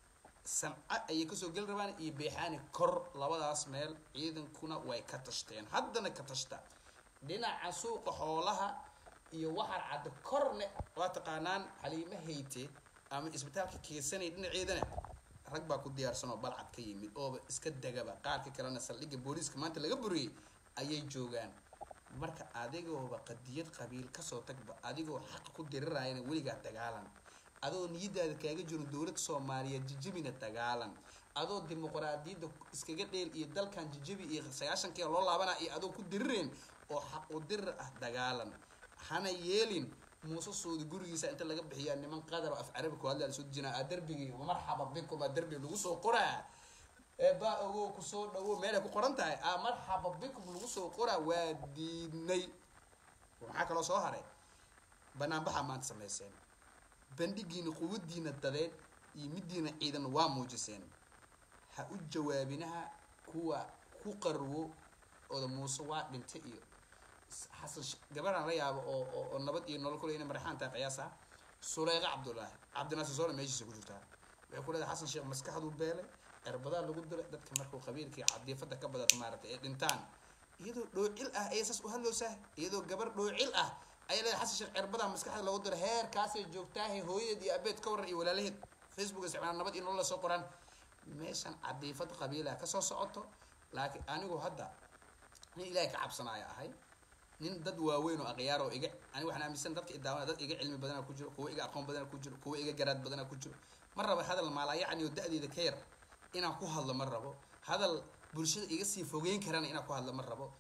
[SPEAKER 1] sanca ayay kasoo geli rabaan iyo beexaani kor labadaas meel ciidankuna way ka tashteen haddana ka tashta dhinaca suuqa xoolaha iyo waxaan cadda korne waa taqaanaan xaliimo hayte ama isbitaalka keesanay dhinaceedana rag baa ku diyaarsan oo balcad ka yimid ooba iska degaba qaarka kalena saldhigga booliiska maanta laga buriyey ayay joogaan marka adigooba qadiyad qabiil kasoo tagba adigoo xaq ku dirirayana weligaa dagaalan adoo niyadaada kaaga jiro dowladda soomaaliyeed jijibina dagaalan adoo dimuqraadiyadda iskaga dheel iyo dalkan jijibi iyo sagaashankii loo laabana iyo adoo ku dirireen oo xaq u dirir ah dagaalan hana yeelin muuse suudi gurigiisa inta laga bixiyaa niman qadar oo af carabi ku hadlaa lasoo dejinaa aa darbigii marxaba bikum aa darbi lagu soo qoraa eebaa ogow kusoo dhawo meelay ku qoran tahay aa marxaba bikum lagu soo qoraa waa diidnay maxaa kaloo soo haray banaanbaxa maanta samayseen bandhigiina quwadiina dadeed iyo midiina ciidan waa muujiseen ha u jawaabinaha kuwa ku qarwo ooda muuse waa dhintay iyo xasan gabaraan la yaabo oo oo nabad iyo nolol kule inay maraxaan tahay qiyaas ah suleyqa cabdullaahi cabdinaasir soona meeshiisa ku jirtaa waxay ku leedahay xasan sheekh maskaxduu beelay erbadaa lagu diray dadka markuu qabiilkii cadiifada ka badato maaragtay ee dhintaan iyadoo dhoocil ah ayay saas u hadloosaa iyadoo gabar dhoocil ah ayay leedahay xasan sheekh erbadaa maskaxda lagu diray heerkaasay joogtaahe hooyadeed iyo abeed ka waran iyo walaalaheed facebook isticmaal nabad iyo nolol la soo qoraan meeshan cadiifad qabiilaha kasoo socoto laakiin anigu hadda nin ilaahay ka cabsanaya ahay nin dad waaweyn oo akhyaar oo iga ani waxaan aaminsan dadka idaawana dad iga cilmi badana ku jiro kuwa iga aqoon badana ku jiro kuwa iga garaad badana ku jiro ma rabo hadal maalayacni oo da-deeda ka yar inaan ku hadlo ma rabo hadal bulshada iga sii fogeyn karana inaan ku hadlo ma rabo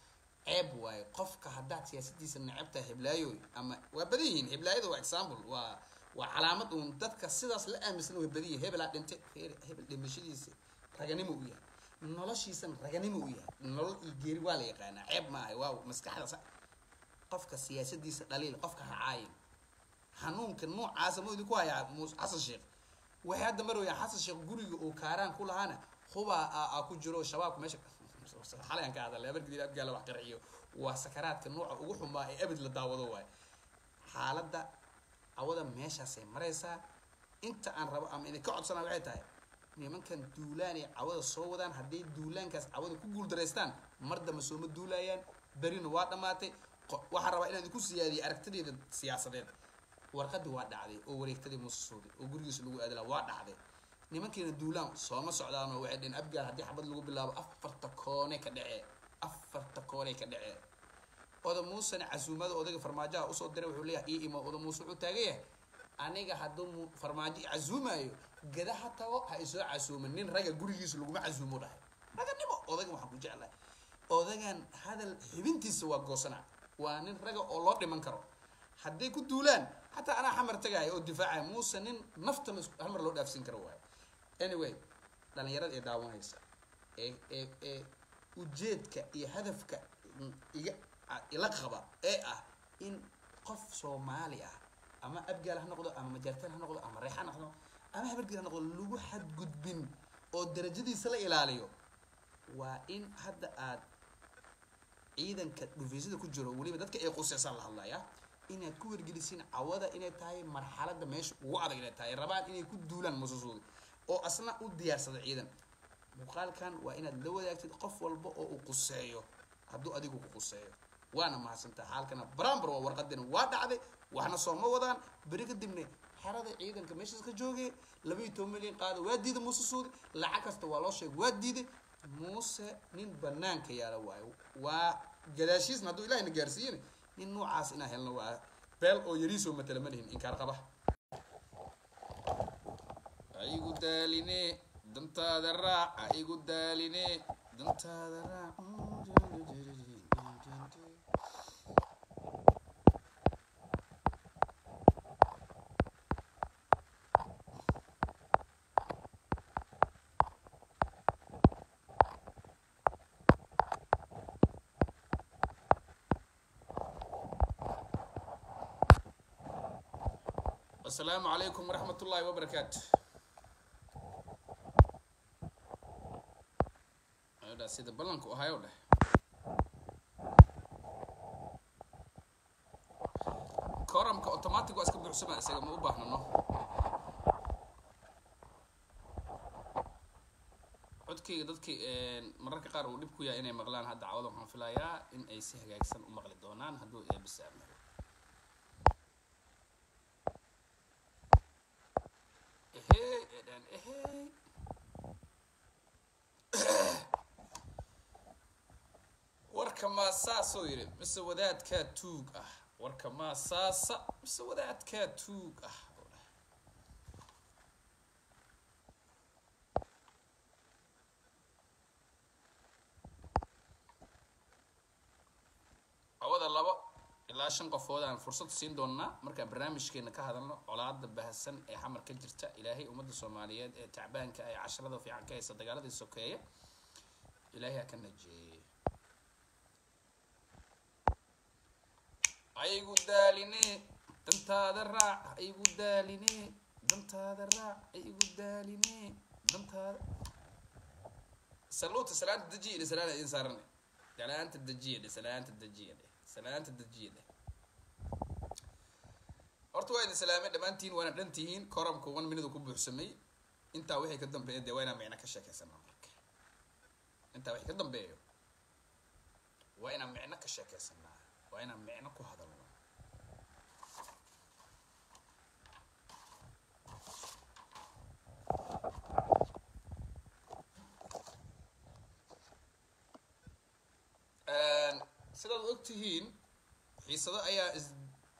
[SPEAKER 1] ceeb waaye qofka haddaad siyaasadiisa necabtahay hiblaayoy ama waa badan yihiin hiblaayada waa example waa waa calaamad uun dadka sidaas la aaminsan way badan yihin hebelaa dhintay hebel dhimashadiisa raganimo u yahay noloshiisana raganimo u yahay nolol iyo geeri waa la yaqaanaa ceeb maaha waa maskaxda sa qofka siyaasadiisa dhaliil qofka hacaayin xanuunka noocaasa ma idinku hayaa mus xasan sheekh waxay hadda marwayaan xasan sheekh guriga uu kaaraan ku lahaana hubaa a ku jiro shabaabka meesha xalayan ka hadalay abargidii abgaala wax qarxiyo waa sakaraadka nooca ugu xumaa ee abid la daawado waayo xaaladda cawada meeshaasay maraysaa inta aan rabo ama idinka codsanaa waxay tahay nimankan duulaanay cawada soo wadaan hadday duulaankaas cawada ku guuldaraystaan mar damba sooma duulaayaan berina waa dhammaatay waxaan rabaa inaan idinku siyaadiyo aragtideeda siyaasadeed warqadii waa dhacday oo wareegtadii muuse suudi oo gurigiisa lagu aadala waa dhacday nimankiina duulaan sooma socdaanoo waxay dheen abgaal haddii xabad lagu bilaabo afarta koone ka dhacee afarta koone ka dhacee oda muusena casuumada odayga farmaajaha usoo diray wuxuu leeyahay ii imo oda muuse wuxuu taagan yahay aniga hadduu farmaajo casuumaayo gada ha tago ha isoo casuuman nin ragga gurigiisa laguma casuumo dhahay raganimo odaygan waxaan ku jeclahay odagan hadal xibintiisa waa goosana waa nin raga oo loo dhiman karo hadday ku duulaan xataa anaa xamar tagaaya oo difaacaya muuse nin nafta halmar loo dhaafsin karo waayo anyway dhalinyarada ee daawanaysa ee ee ee ujeedka iyo hadafka iga ila qaba ee ah in qof soomaali ah ama abgaal ha noqdo ama majaartaan ha noqdo ama reexaan ha noqdo ama habargeel ha noqdo lagu xadgudbin oo darajadiisa la ilaaliyo waa in hadda aad ciidanka dhufeysada ku jiro weliba dadka ay quseysaan la hadlaya inaad ku wargelisiin cawada inay tahay marxalada meesha ugu adag inay tahay rabaan inay ku duulaan mususuudi oo asna u diyaarsada ciidan muuqaalkan waa inaad la wadaagtid qof walba oo uu quseeyo hadduu adigu ku quseeyo waana mahadsantaha xaalkana barambar waa warqadina waa dhacday waxna sooma wadaan beri kadibna xerada ciidanka meeshaas ka joogay labaiyo toban milyan qaada waa diiday muuse suudi lacag kasta waa loo sheegay waa diiday muuse nin banaanka yaala waayo waa gadaashiisna hadduu ilahina gaarsiiyana nin noocaas inaa helno waa beel oo yariisoo matala ma lihin inkaar qaba aigu daaline dantaada raac aigu daaline dantaada raac asalaamu calaykum waraxmat ullaahi wabarakaatu dha sida ballanku ahayo dheh koramka automatic waa iska buuxsama isaga ma u baahnano codkayga dadki mararka qaar uu dhib ku yahay inay maqlaan hadda cawada waxaan filayaa in ay si hagaagsan u maqli doonaan hadduu eebisaamayo ehey edhan ehey warka maa saasoo yidhi mise wadaadkaa tuug ah warka maa saasa mise wadaadkaa tuug ah cawada labo ilaa shan qofood aan fursad siin doonaa markaan barnaamijkeena ka hadalno colaada bahasan ee xamar ka jirta ilaahay ummadda soomaaliyeed ee tacbaanka ee casharada fiican ka haysa dagaaladii sokeeya ilaahay ha ka najeeye aygu daaline dantaada raac aygu daaline dantaada raac aygu daaline dantaada saluuta salaanta dejiya dhe salaanta idin saarane salaanta dejiya dhe salaanta dejiya dhe salaanta dejiya dhe horta waa idin salaamay dhammaantiin waana dhan tihiin koramku one minute ku buuxsamay intaa wixii ka dambeeya dee waa inaan micno ka sheekaysanaa marka intaa wixii ka dambeeyo waa inaan micno ka sheekaysanaa waa inaan micno ku hadalno sidaad og tihiin xiisado ayaa is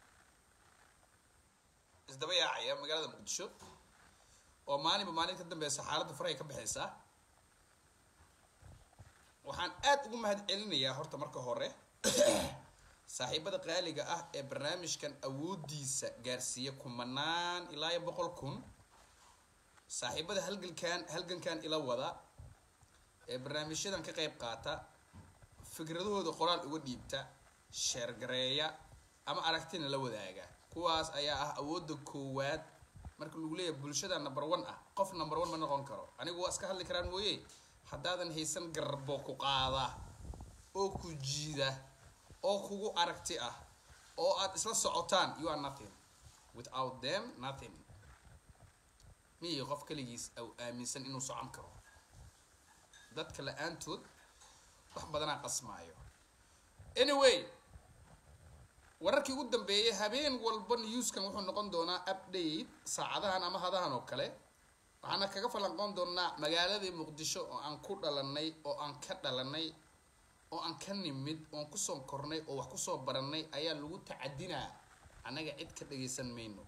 [SPEAKER 1] isdaba yaacaya magaalada muqdisho oo maalinba maalin ka dambeysa xaaladda farahay ka baxaysaa waxaan aad ugu mahad celinayaa horta marka hore saaxiibada qaaliga ah ee barnaamijkan awoodiisa gaarsiiya kumanaan ilaa iyo boqol kun saaxiibada halgankan halgankan ila wada ee barnaamijyadan ka qayb qaata fikradahooda qoraal uga dhiibta sheergareeya ama aragtina la wadaaga kuwaas ayaa ah awoodda koowaad marka lagu leeyahay bulshada number one ah qof number one ma noqon karo anigu waa iska hadli karaan mooye haddaadan haysan garbo ku qaada oo ku jiida oo kugu aragti ah oo aad isla socotaan you are nothing without them nothing miyi qof kaligiis au aaminsan inuu socon karo dadka la-aantood wax badanaa qasmaayo anyway wararkii ugu dambeeyay habeen walba newskan wuxuu noqon doonaa update saacadahan ama hadahan oo kale waxaana kaga falanqoon doonaa magaaladii muqdisho oo aan ku dhalanay oo aan ka dhalanay oo aan ka nimid oon kusoo kornay oo wax kusoo baranay ayaa lagu tacadinaa annaga cid ka dhagaysan mayno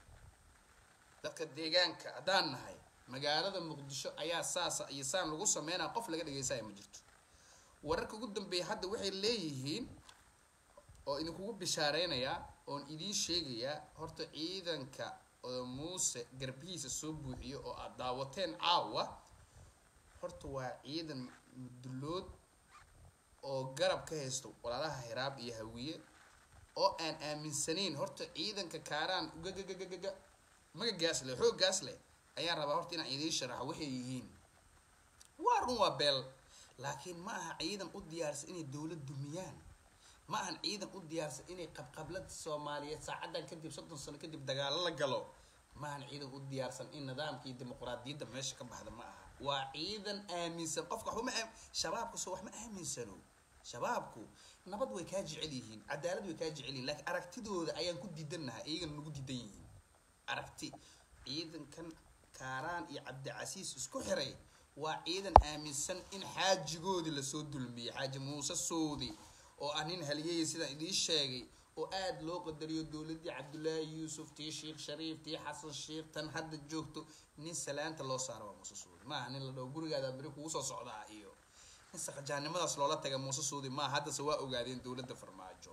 [SPEAKER 1] dadka deegaanka haddaan nahay magaalada muqdisho ayaa saasa iyo saan lagu sameynaa qof laga dhagaysaya ma jirto wararka ugu dambeeya hadda waxay leeyihiin oo idinkugu bishaareynaya oon idiin sheegayaa horta ciidanka oo muuse garbihiisa soo buuxiyo oo aad daawateen caawa horta waa ciidan mudulood oo garab ka haysto walaalaha hiraab iyo hawiye oo aan aaminsanayn horta ciidanka kaaraan gagagagagaga magagaas leh xooggaas leh ayaan rabaa horta inaan idiin sharaxo waxay yihiin waa run waa beel laakiin ma aha ciidan u diyaarsan inay dowlad dumiyaan ma ahan ciidan u diyaarsan inay qabqablada soomaaliyeed saacadan kadib soddon sano kadib dagaalo la galo ma ahan ciidan u diyaarsan in nidaamka iyo dimuqraadiyadda meesha ka baxda ma aha waa ciidan aaminsan qofka waxba ma aam shabaabku soo wax ma aaminsano shabaabku nabad way kaa jecel yihiin cadaalad way kaa jecel yihiin laakiin aragtidooda ayaan ku diidannahay iyagana nagu diidan yihiin aragti ciidankan kaaraan iyo cabdicasiis isku xiray waa ciidan aaminsan in xaajigoodii lasoo dulmiyey xaaji muuse soodi oo ah nin haliyaya sidaan idiin sheegay oo aada loo qadariyo dowladdii cabdullaahi yuusuf tii sheekh shariif tii xasan sheekh tan hadda joogto nin salaanta loo saaro waa muuse suudi maaha nin la dhaho gurigaada beri kugu soo socdaa iyo nin saqajaannimadaas loola taga muuse suudi maaha haddase waa ogaadeen dowladda farmaajo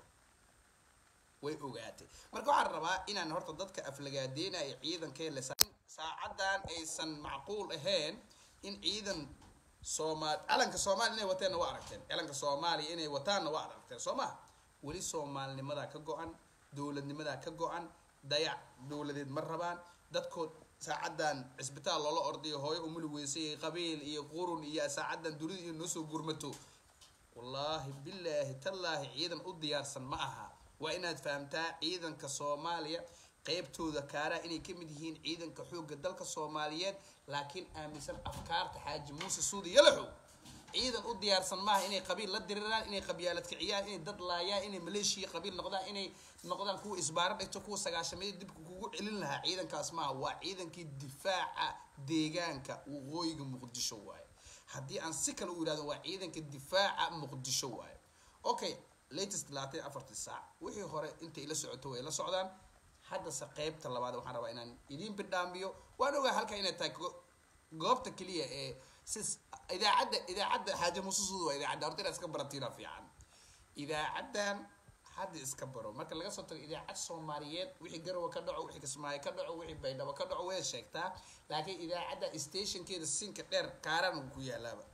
[SPEAKER 1] way ogaatay marka waxaan rabaa inaan horta dadka aflagaadeynaya ciidankee le saacadan aysan macquul ahayn in ciidan soomaal calanka soomaaliya inay wateenna waa aragteen calanka soomaaliya inay wataanna waa aragteen soo ma weli soomaalinimadaa ka go-an dowladnimadaa ka go-an dayac dowladeed ma rabaan dadkood saacadan cisbitaal loola ordayo hooyo umuli weysay qabiil iyo qurun iyo saacadan dunida iyo noosoo gurmato wallaahi bilaahi tallaahi ciidan u diyaarsan ma aha waa inaad fahamtaa ciidanka soomaaliya qeybtooda kaaraa inay ka mid yihiin ciidanka xoogga dalka soomaaliyeed laakiin aaminsan afkaarta xaaji muuse suudi yalaxow ciidan u diyaarsan maaha inay qabiil la diriraan inay qabyaalad kiciyaan inay dad laayaan inay maleeshiya qabiil noqdaan inay noqdaan kuwa isbaaro dhigto kuwa sagaashameeda dibka kugu celin lahaa ciidankaas maaha waa ciidankii difaaca deegaanka waqooyiga muqdisho waaye haddii aan si kale u yihahdo waa ciidanka difaaca muqdisho waaye okay latest labaatan iyo afartii saac wixii hore intay ila socoto way la socdaan haddase qeybta labaad waxaan rabaa inaan idiin bidhaamiyo waan ogaa halka inay tahay goobta keliya ee si idaacadda idaacadda xaaja mususuud waa idaacadda horta inaad iska baratiina fiican idaacaddan hadda iska baro marka laga soo tago idaacad soomaaliyeed wixii garowa ka dhaco wixii kismaayo ka dhaco wixii baydhabo ka dhaco way sheegtaa laakiin idaacadda stationkeeda sinka dheer kaaraan ku yaalaaba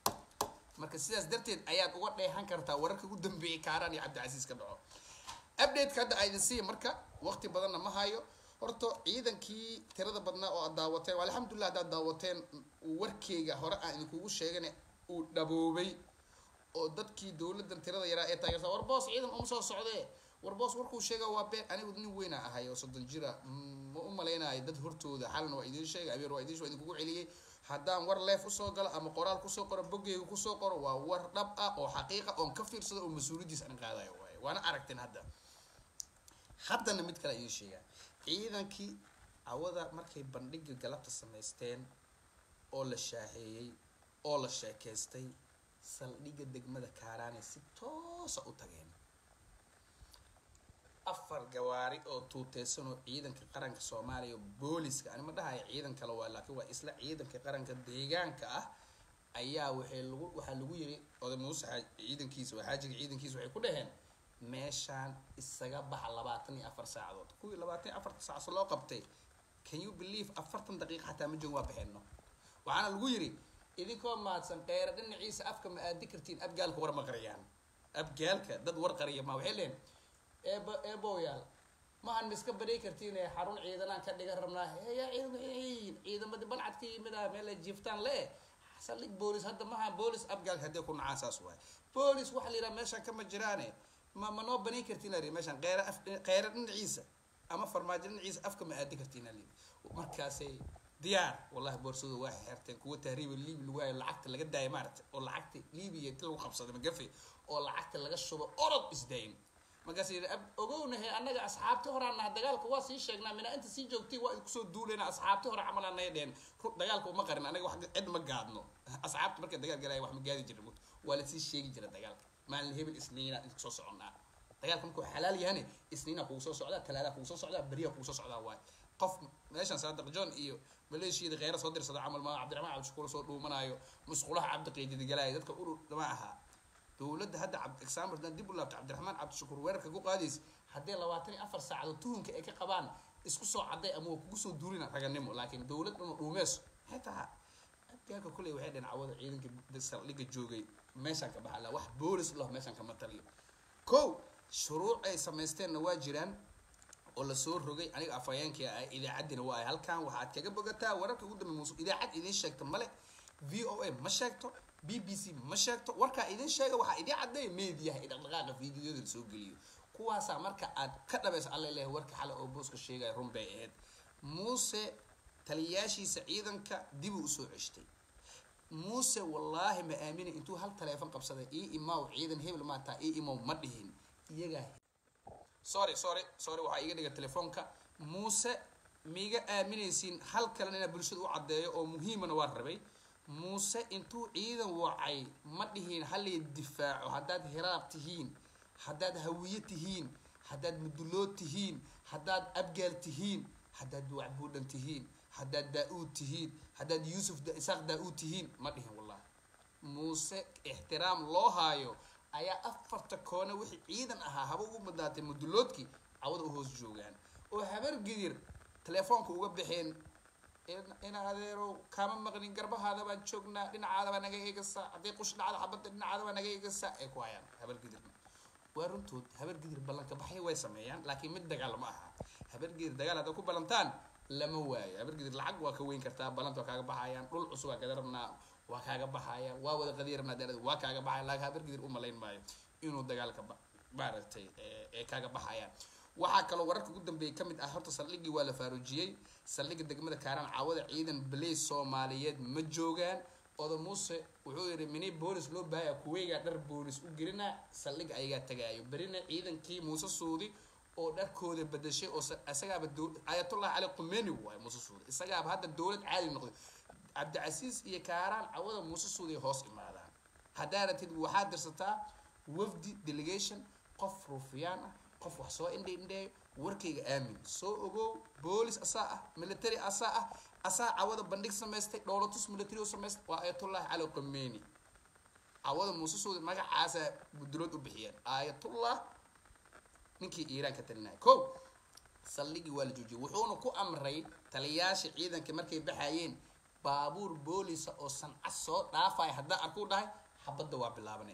[SPEAKER 1] marka sidaas darteed ayaad uga dheehan kartaa wararka ugu dambeeyay kaaraan iyo cabdicasiis ka dhaco updateka hadda aydin siiya marka waqti badanna ma hayo horta ciidankii tirada badnaa oo aad daawateen alxamdulillah haddaad daawateen warkeyga hore aan idinkugu sheegana uu dhaboobay oo dadkii dowladdan tirada yaraa ee taageerta war boos ciidan uma soo socdee war boos warkuu sheega waa been anigu nin weyna ahay oo soddon jira ma u malaynayo dad hortooda xalna waa idiin sheegay abeer waa idiin idinkugu celiyey haddaan war leef usoo galo ama qoraal kusoo qoro boggeyga kusoo qoro waa war dhab ah oo xaqiiqa oon ka fiirsado oo mas-uuliyaddiis aan qaadayo waaye waana aragteen hadda haddana mid kale idiin sheegaa ciidankii awada markay bandhiga galabta samaysteen oo la shaaheeyey oo la sheekeystay saldhigga degmada kaaraane si toosa u tageen afar gawaari oo tuuteysan oo ciidanka qaranka soomaaliya booliska ani ma dhahayo ciidan kale waa laakiin waa isla ciidanka qaranka deegaanka ah ayaa waxay lagu waxaa lagu yiri oday muuse xaaj ciidankiisa waa xaajiga ciidankiisa waxay ku dhaheen meeshaan isaga baxa labaatan iyo afar saacadood kuwii labaatan iyo afarta saacadood loo qabtay can you believe afartan daqiiqa xataa ma joogin waa baxeenno waxaana lagu yiri idinkoo mahadsan qeyra dhinaciisa afka ma aadi kartiin abgaalka war ma qariyaan abgaalka dad war qariya ma waxay leeyihin eebo eeboyaal mahan ma iska badhay kartiin ee xarun ciidanaan ka dhigan rabnaa heya ciidan ciidamadii balcad ka yimid ah meel ay jiiftaan le saldhig boolis hadda maha boolis abgaalka haddii ku nacaan saas waay boolis waxa la yidhaha meeshaan kama jiraane ma ma noo banayn kartiin ari meeshaan qeyra af qeyra dhinaciisa ama farmaajo dhinaciisa afka ma aadi kartiin ali markaasay diyaar wallahi boorsadu waa xirteen kuwa tahriiba liibi lagu hayo lacagta laga daaya maaragtay oo lacagta liibiya inti lagu qabsaday magafe oo lacagta laga shubo orod isdayn markaas yidhi ogownahe annaga asxaabti horaan naha dagaalka waa sii sheegnaa mina inta sii joogtay waa kusoo duuleyna asxaabti hore camal anay dheen dagaalka uma qarin anaga wax cid ma gaadno asxaabta markay dagaal galaya wax ma gaadi jirin waa lasii sheegi jira dagaalka maalin hebel isniina kusoo soconnaa dagaalka markuu xalaal yahane isniina kugu soo socdaa talaadaa kugu soo socdaa beriya kugu soo socdaa waay qof meeshan saadiq john iyo maleeshiyada kheyra soo dirsada camal ma cabdiraxmaan cabdishakuur soo dhuumanaayo musqulaha cabdiqiididi galaayo dadka urur ma ahaa dowladda hadda example haddaan dib u laabto cabdiraxmaan cabdishakuur weerarka ku qaadaysa haddii labaatan iyo afar saacadood tuhunka ay ka qabaan isku soo cadday ama waa kugu soo duulina raganimo laakiin dowlad dhanu dhuumeyso xitaa abgaalka kuley waxay dheen cawada ciidanka saldhigga joogay meeshaan ka baxa la wax boolis lah meeshaan kama taliyo kow shuruuc ay samaysteenna waa jiraan oo lasoo rogay aniga afhayeenkii ah idaacaddina waa ay halkan waxaad kaga bogataa wararka ugu dambe muuse idaacad idiin sheegta male v o a ma sheegto b b c ma sheegto warkaa idin sheega waxaa idin caddeeya meediyaha iyo dhaqdhaqaaqa fiidiyoda lasoo geliyo kuwaasaa marka aad ka dhabaysa alla leeyahay warka xale oo booska sheegaya run bay ahayd muuse taliyaashiisa ciidanka dibuu usoo ceshtay muuse wallaahi ma aaminin intuu hal taleefon qabsaday ii imaw ciidan hebel maataa ii imaw ma dhihin iyagaa sorry sorry sorry waxaa iga dhiga telefoonka muuse miiga aaminaysiin hal kalena inaa bulshada u caddeeyo oo muhiimana waa rabay muuse intuu ciidan wacay ma dhihiin halay difaaco haddaad hiraab tihiin haddaad hawiye tihiin haddaad mudulood tihiin haddaad abgaal tihiin haddaad wacbuudhan tihiin haddaad daa-uud tihiin haddaad yuusuf isaaq daa-uud tihiin ma dhihin wallahi muuse ixtiraam loo haayo ayaa afarta koone wixii ciidan ahaa haba ugu badnaatay muduloodkii cawada u hoos joogaan oo habar gidir telefoonka uga baxeen ina adeerow kaama maqnin garbahaada baan joognaa dhinacaada baa naga eegasa hadday qush dhacda xabadda dhinacaada baa naga eegasa ay ku hayaan habar gidirna waa runtood habar gidir ballanka baxay way sameeyaan laakiin mid dagaal ma aha habar gidir dagaal hadday ku ballantaan lama waayo habar gidir lacag waa ka weyn kartaa ballanta waa kaaga baxayaan dhul cusub waa kada rabnaa waa kaaga baxaya waa wada qadiya rabnaa daalada waa kaaga baxaya laakiin habar gidir u malayn maayo inuu dagaalka maaragtay ee kaaga baxayaan waxaa kaloo wararka ugu dambeeyay kamid ah horta saldhiggii waa la faaruujiyey saldhigga degmada kaaraan caawada ciidan baley soomaaliyeed ma joogaan oda muuse wuxuu yidhi mini boolis loo baahaya kuweygaa dhar boolis u gelina saldhigga ayagaa tagaayo berina ciidankii muuse suudi oo dharkooda bedashay oo isagaaba ayatullah cali qumeni waay muuse suudi isagaaba hadda dowlad caadi noqday cabdicasiis iyo kaaraan cawada muuse suudi ay hoos imaadaan haddaa ratid waxaad dirsataa wafdi delegation qof ruufiyaan ah qof wax soo indhi indheeyo warkayga aamin soo ogow boolis asaa ah military asaa ah asaa cawada bandhig samaystay dhowlatus military oo samaystay waa ayatullahi cali qameni cawada muuse suudi magacaasa budulood u bixiyeen ayatullah ninkii iiraan ka talinaya ko saldhigii waa la joojiyay wuxuuna ku amray taliyaasha ciidanka markay baxayeen baabuur boolisa oo sanca soo dhaafaya haddaa arkuu dhahay xabadda waa bilaabanaya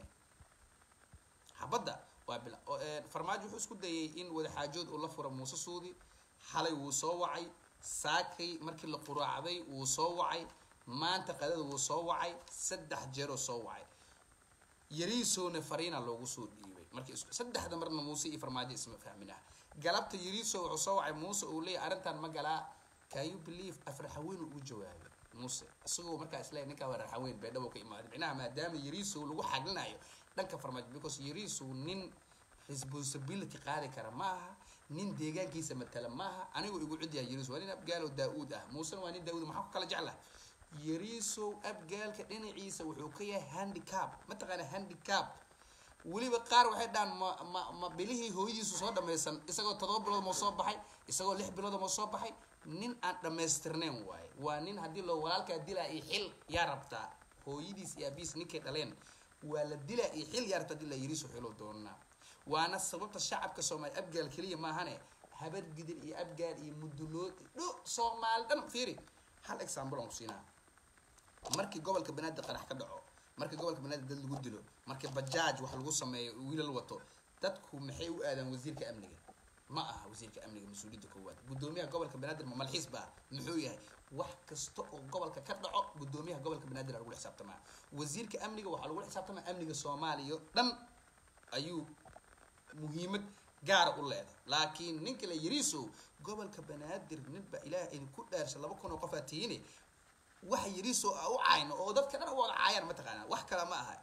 [SPEAKER 1] xabadda waa bila farmaajo wuxuu isku dayay in wadaxaajood uu la furo muuse suudi xalay wuu soo wacay saakay markii la quraacday wuu soo wacay maanta qadada wuu soo wacay saddex jeeroo soo wacay yariisoona fariina loogu soo dhiibay markii isku saddexda marna muuse iyo farmaajo isma fahminah galabta yariiso wuxuu soo wacay muuse uu leeyahy arrintan ma galaa can you believe afraxaweyn ugu jawaabay muuse isagoo markaa isle ninkaa waa raxaweyn beedhabo ka imaaday micnaha maadaama yariisow lagu xaglinayo dhanka farmaajo because yariisow nin responsibility qaadi kara ma aha nin deegaankiisa matala maaha anigoo igu cid yahay yariisow waa nin abgaalow daa-uud ah muusena waa nin daa-uud maxaa ku kala jeclaha yariisow abgaalka dhinaciisa wuxuu ka yahay handicap mataqaana handicap weliba qaar waxay dhahaan ma ma ma bilihii hooyadiisu soo dhamaysan isagoo todoba bilood moo soo baxay isagoo lix bilood moo soo baxay nin aan dhamaystirnayn waaye waa nin haddii loo walaalkaa dilaa iyo xil yaa rabtaa hooyadiis iyo aabihiis ninkay dhaleen waa la dilaa iyo xil yaarta hadii la yiriiso xilo doonaa waana sababta shacabka soomaali abgaal keliya maahane habar gidir iyo abgaal iyo mudulood dho soomaali dhan fiiri hal example aan ku siinaa markii gobolka banaadir qarax ka dhaco markii gobolka banaadir dad lagu dilo markii bajaaj wax lagu sameeyo wiilal wato dadku maxay u aadaan wasiirka amniga ma aha wasiirka amniga mas-uuliyadda koowaad guddoomiyaha gobolka banaadir ma malxiis baa muxuu yahay wax kasta oo gobolka ka dhaco guddoomiyaha gobolka banaadir aa lagula xisaabtamaa wasiirka amniga waxaa lagula xisaabtamaa amniga soomaaliya o dhan ayuu muhiimad gaara u leedahay laakiin ninka la yiriisow gobolka banaadir ninba ilaah idinku dhaarsha laba kun oo qofaa tihiine wax yariisow a u cayno oo dadka dhan wada caayaan mataqaanaa wax kale ma aha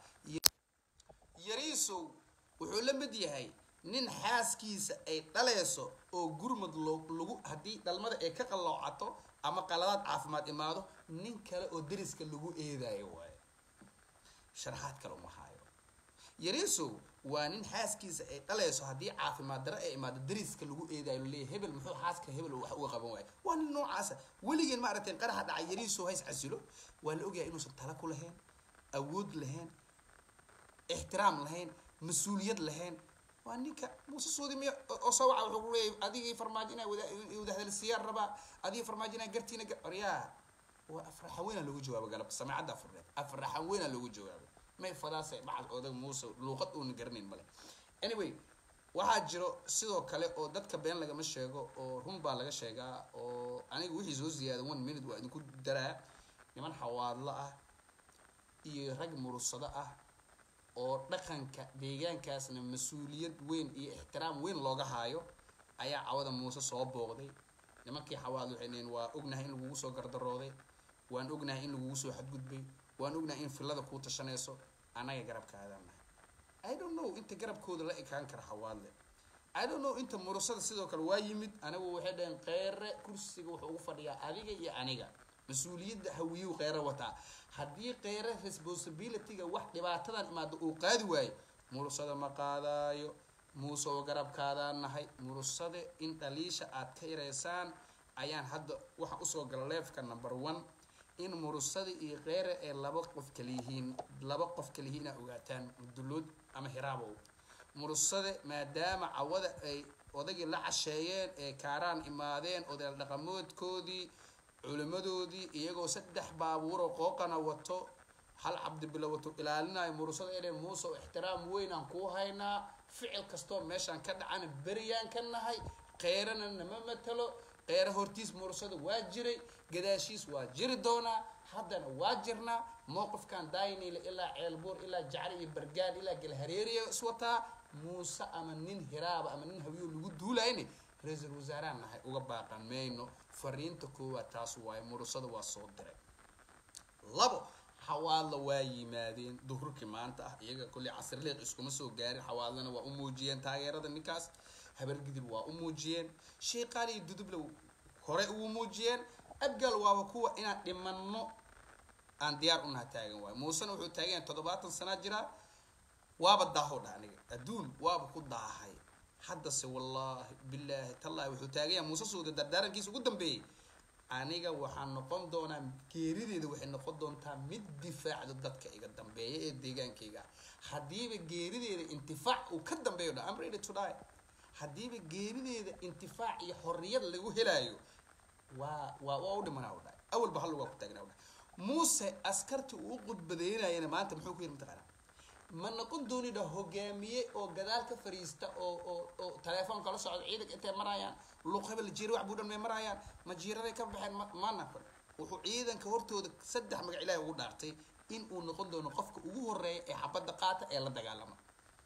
[SPEAKER 1] yariisow wuxuu la mid yahay nin xaaskiisa ay dhaleyso oo gurmad loo lagu haddii dhalmada ay ka qalloocato ama qaladaad caafimaad imaado nin kale oo dariska lagu eedaayo waayo sharaxaad kale uma haayo yariisow waa nin xaaskiisa ay dhaleyso haddii caafimaad daro ay imaado dariska lagu eedaayo laleeyahy hebel muxuu xaaska hebel wax uga qaban waayo waa nin noocaasa weligeen ma aragteen qaraxa dhacay yariisow hays casilo waa la ogyahay inuusan tala ku lahayn awood lahayn ixtiraam lahayn mas-uuliyad lahayn waa ninka muuse suudi miya oo soo waca wuxuu leeyahy adigii farmaajo inaa wada wadahdalsiiyaan rabaa adigii farmaajo inaa gartiina oryaa waa afraxan weynaa loogu jawaabo galab samaacadda afurneed afraxan weynaa loogu jawaabo may fadaase bacad odag muuse luuqad uuna garanayn male anyway waxaa jiro sidoo kale oo dadka been lagama sheego oo run baa laga sheegaa oo aniga wixii soo ziyaada one minute waa idinku daraa niman xawaadlo ah iyo rag murusado ah oo dhaqanka deegaankaasna mas-uuliyad weyn iyo ixtiraam weyn looga haayo ayaa cawada muuse soo booqday nimankii xawaad waxay leeyiin waa ognahay in lagugu soo gardarooday waan ognahay in lagugu soo xadgudbay waan ognahay in fillada kuu tashanayso annaga garabkaadaan nahay i don't know inta garabkooda la ekaan kara xawaadle i don't know inta murusada sidoo kale waa yimid anigu waxay dhaheen qeyre kursiga wuxuu ugu fadhiyaa adiga iyo aniga mas-uuliyadda hawiyuu qeyre wataa haddii qeyre responsibilityga wax dhibaatadan imaado uu qaadi waayo murusada ma qaadaayo muuse oo garabkaadaan nahay murusade in dhaliisha aad ka yareysaan ayaan hadda waxaa usoo gala leefka number one in murusada iyo qeyre ee laba qof kaliyihiin laba qof kaliyihiin inaa ogaataan dulood ama hiraabow murusade maadaama cawada ay odagii la casheeyeen ee kaaraan imaadeen odayaal dhaqamoodkoodii culimadoodii iyagoo saddex baabuuroo qooqana wato hal cabdibilo wato ilaalinayo murusada inay muuse oo ixtiraam weyn aan kuu haynaa ficil kastoo meeshaan ka dhacana beriyaan ka nahay qeyrana nama matalo qeyre hortiis murusada waa jiray gadaashiis waa jiri doonaa haddana waa jirnaa mowqifkan daynile ilaa ceelbuur ilaa jacri iyo bargaan ilaa galhareeriya iswataa muuse ama nin hiraaba ama nin hawiyo lagu duulayne ra-iisul wasaarahan nahay uga baaqan mayno fariinta koowaad taas waaye murusada waa soo diray labo xawaadla waa yimaadeen duhurkii maanta ah iyaga kolley casirleeq iskuma soo gaarin xawaadlana waa u muujiyeen taageerada ninkaas habargidir waa u muujiyeen sheeqaal iyo duduble hore ugu muujiyeen abgal waaba kuwa inaan dhimanno aan diyaar unaha taagan waayo muusena wuxuu taagan yahay toddobaatan sanaa jiraa waaba daaho dha aniga adduun waaba ku daahay haddase wallaahi bilaahi tallaahi wuxuu taagan yahay muuse suuda dardaarankiisa ugu dambeeyey aniga waxaan noqon doonaa geerideeda waxay noqon doontaa mid difaacdo dadka iga dambeeya ee deegaankayga ah haddiiba geerideeda intifaac uu ka dambeeyo dha am ready to die haddiiba geerideeda intifaac iyo xorriyad lagu helaayo waa waa waa u dhimanaa u dhahay awalba hal waa ku taagnaa u dhahay muuse askartii uu u qudbadeynayana maanta muxuu ku yidhi mataqaanaa ma noqon doonidha hogaamiye oo gadaal ka fariista oo oo oo telefoonka la socda ciidanka intay marayaan luq hebel jiira wax buu dhan may marayaan ma jiiraday ka baxeen ma ma naqon wuxuu ciidanka hortooda saddex magac ilaahi ugu dhaartay in uu noqon doono qofka ugu horeeya ee xabadda qaata ee la dagaalama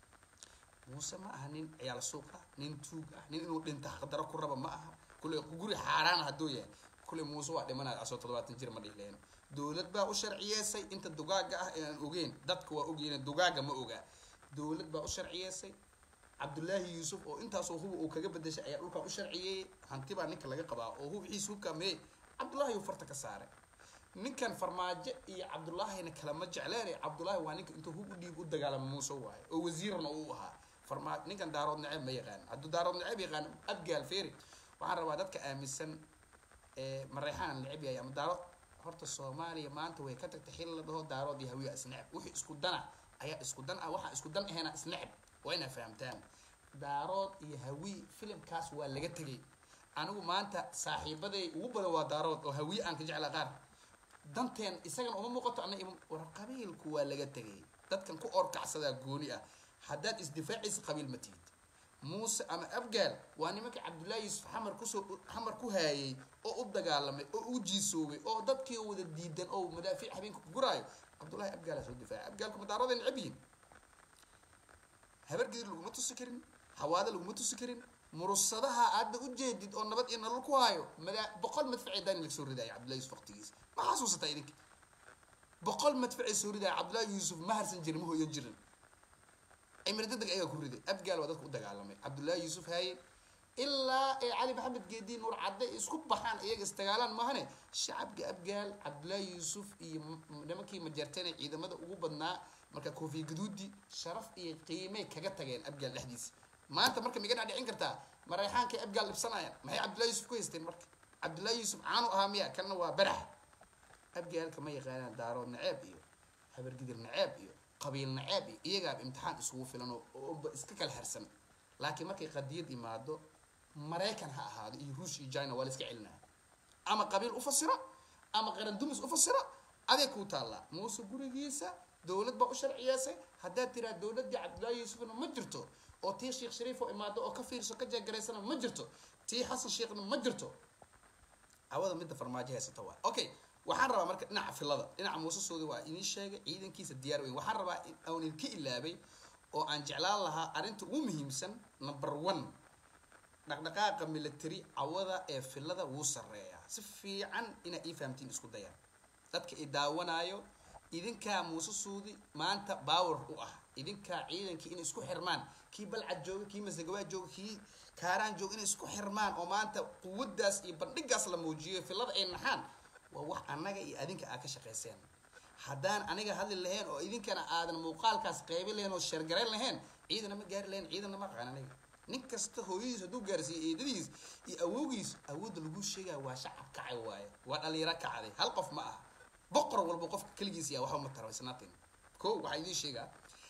[SPEAKER 1] muuse ma aha nin ciyaal suuq ah nin tuug ah nin inuu dhinta xaqdaro ku raba ma aha kule guri xaaraan hadduu yahay kule muuse waa dhimanaya asoo toddobaatan jir ma dhihi lahayno dowlad baa u sharciyeesay inta dugaaga ah ee aan ogeyn dadka waa ogyihiin dugaaga ma ogaa dowlad baa u sharciyeesay cabdullaahi yuusuf oo intaasoo huba uu kaga bedeshay ayaa dhulkan u sharciyeeyey hanti baa ninka laga qabaa oo hubxiisa hubka mee cabdullaahi uu farta ka saaray ninkan farmaajo iyo cabdullaahina kalama jecleene cabdullaahi waa ninka intuu hub u dhiib u dagaalama muuse waayo oo wasiirna uu ahaa farmaa ninkan daarood naceeb ma yaqaan hadduu daarood naceeb yaqaan abgaal feeri waxaan rabaa dadka aaminsan mareexaan neceb yahay ama daaro horta soomaaliya maanta way ka tagtay xil la dhaho daarood iyo hawiya isneceb wixii isku dana ayaa isku dan ah waxaa isku dan ahayna isneceb waa inaa fahamtaan daarood iyo hawi filimkaas waa laga tegay anigu maanta saaxiibaday ugu badan waa daarood oo hawiye aan ka jeclaa qaar danteen isagana uma muuqato ana war qabiilku waa laga tegay dadkan ku orkacsadaa gooni ah haddaad isdifaacaysa qabiil ma tihid muuse ama abgaal waa nimanka cabdullaahi yuusuf xamar kusoo xamar ku haayay oo u dagaalamay oo u jiisoobay oo dadkii wada diidan oo madaafiic habeenka ku guraayo cabdullaahi abgaala soo difaacay abgaalku madaarooday necab yihiin habargedir laguma tusi karin hawaada laguma tusi karin murusadaha aadna u jeedid oo nabad iyo nolol ku haayo madaa boqol madfacee daani laga soo ridaya cabdullahi yusuf waqtigiisa ma xasuusataa idinka boqol madfacee soo ridaya cabdullahi yuusuf ma harsan jirin ma hoyan jirin cimri dadeg ayaa ku riday abgaal waa dadka u dagaalamay cabdullaahi yuusuf haaye ilaa ee cali maxamed geedi nuur cadde isku baxaan iyaga isdagaalaan maahane shacabka abgaal cabdullaahi yuusuf iyo nimankii majartene ciidamada ugu badnaa marka koofiya gaduudi sharaf iyo qiimay kaga tageen abgaal dhexdiisa maanta marka miga dhacdhicin kartaa mareexaankay abgaal dhibsanayaan maxay cabdullahi yuusuf ku haysteen marka cabdullaahi yuusuf caanu ahaa miya kanna waa barax abgaalka ma yaqaanaan daarood naceeb iyo habargidir naceeb iyo qabiil naceeb iyo iyagaaba imtixaan isugu filan oo iska kala harsan laakiin markay qadiyad imaado maraykan ha ahaado iyo ruush iyo china waa la iska celinaya ama qabiil u fasiro ama qaran dumis u fasiro aday kuu taallaa muuse gurigiisa dowlad baa u sharciyeysay haddaad tiraa dowladdii cabdullaahi yuusufna ma jirto oo tii sheekh shariif oo imaado oo ka fiirso ka jeegaraysana ma jirto tii xasan sheekhna ma jirto cawada midda farmaajo haysata waa okay waxaan rabaa marka dhinaca filada dhinaca muuse soodi waa idiin sheegay ciidankiisa diyaar weyn waxaan rabaa aan idinka ilaabay oo aan jeclaan lahaa arrinta ugu muhiimsan number one dhaqdhaqaaqa military cawada ee filada wuu sarreeyaa si fiican inaa ii fahamtiin isku dayaan dadka i daawanaayo idinkaa muuse suudi maanta baawer u ah idinkaa ciidankii inay isku xirmaan kii balcad jooga kii masagawaa jooga kii kaaraan jooga inay isku xirmaan oo maanta quwaddaas iyo bandhigaas la muujiyo filada ay naxaan waa wax annaga iyo adinka aad ka shaqayseen haddaan aniga hadli lahayn oo idinkana aadan muuqaalkaas qeybi lahayn oo sheergarayn lahayn ciidana ma gaari lahayn ciidana ma aqaan aniga nin kasta hooyadiis hadduu gaarsiiyo eedadiis iyo awowgiis awoodda lagu sheegaya waa shacab kacay waaye waa dhalinyaro kacday hal qof ma aha boqor walba qofka keligiis yaa waxba ma tarabaysnaatin ko waxaa idiin sheegaa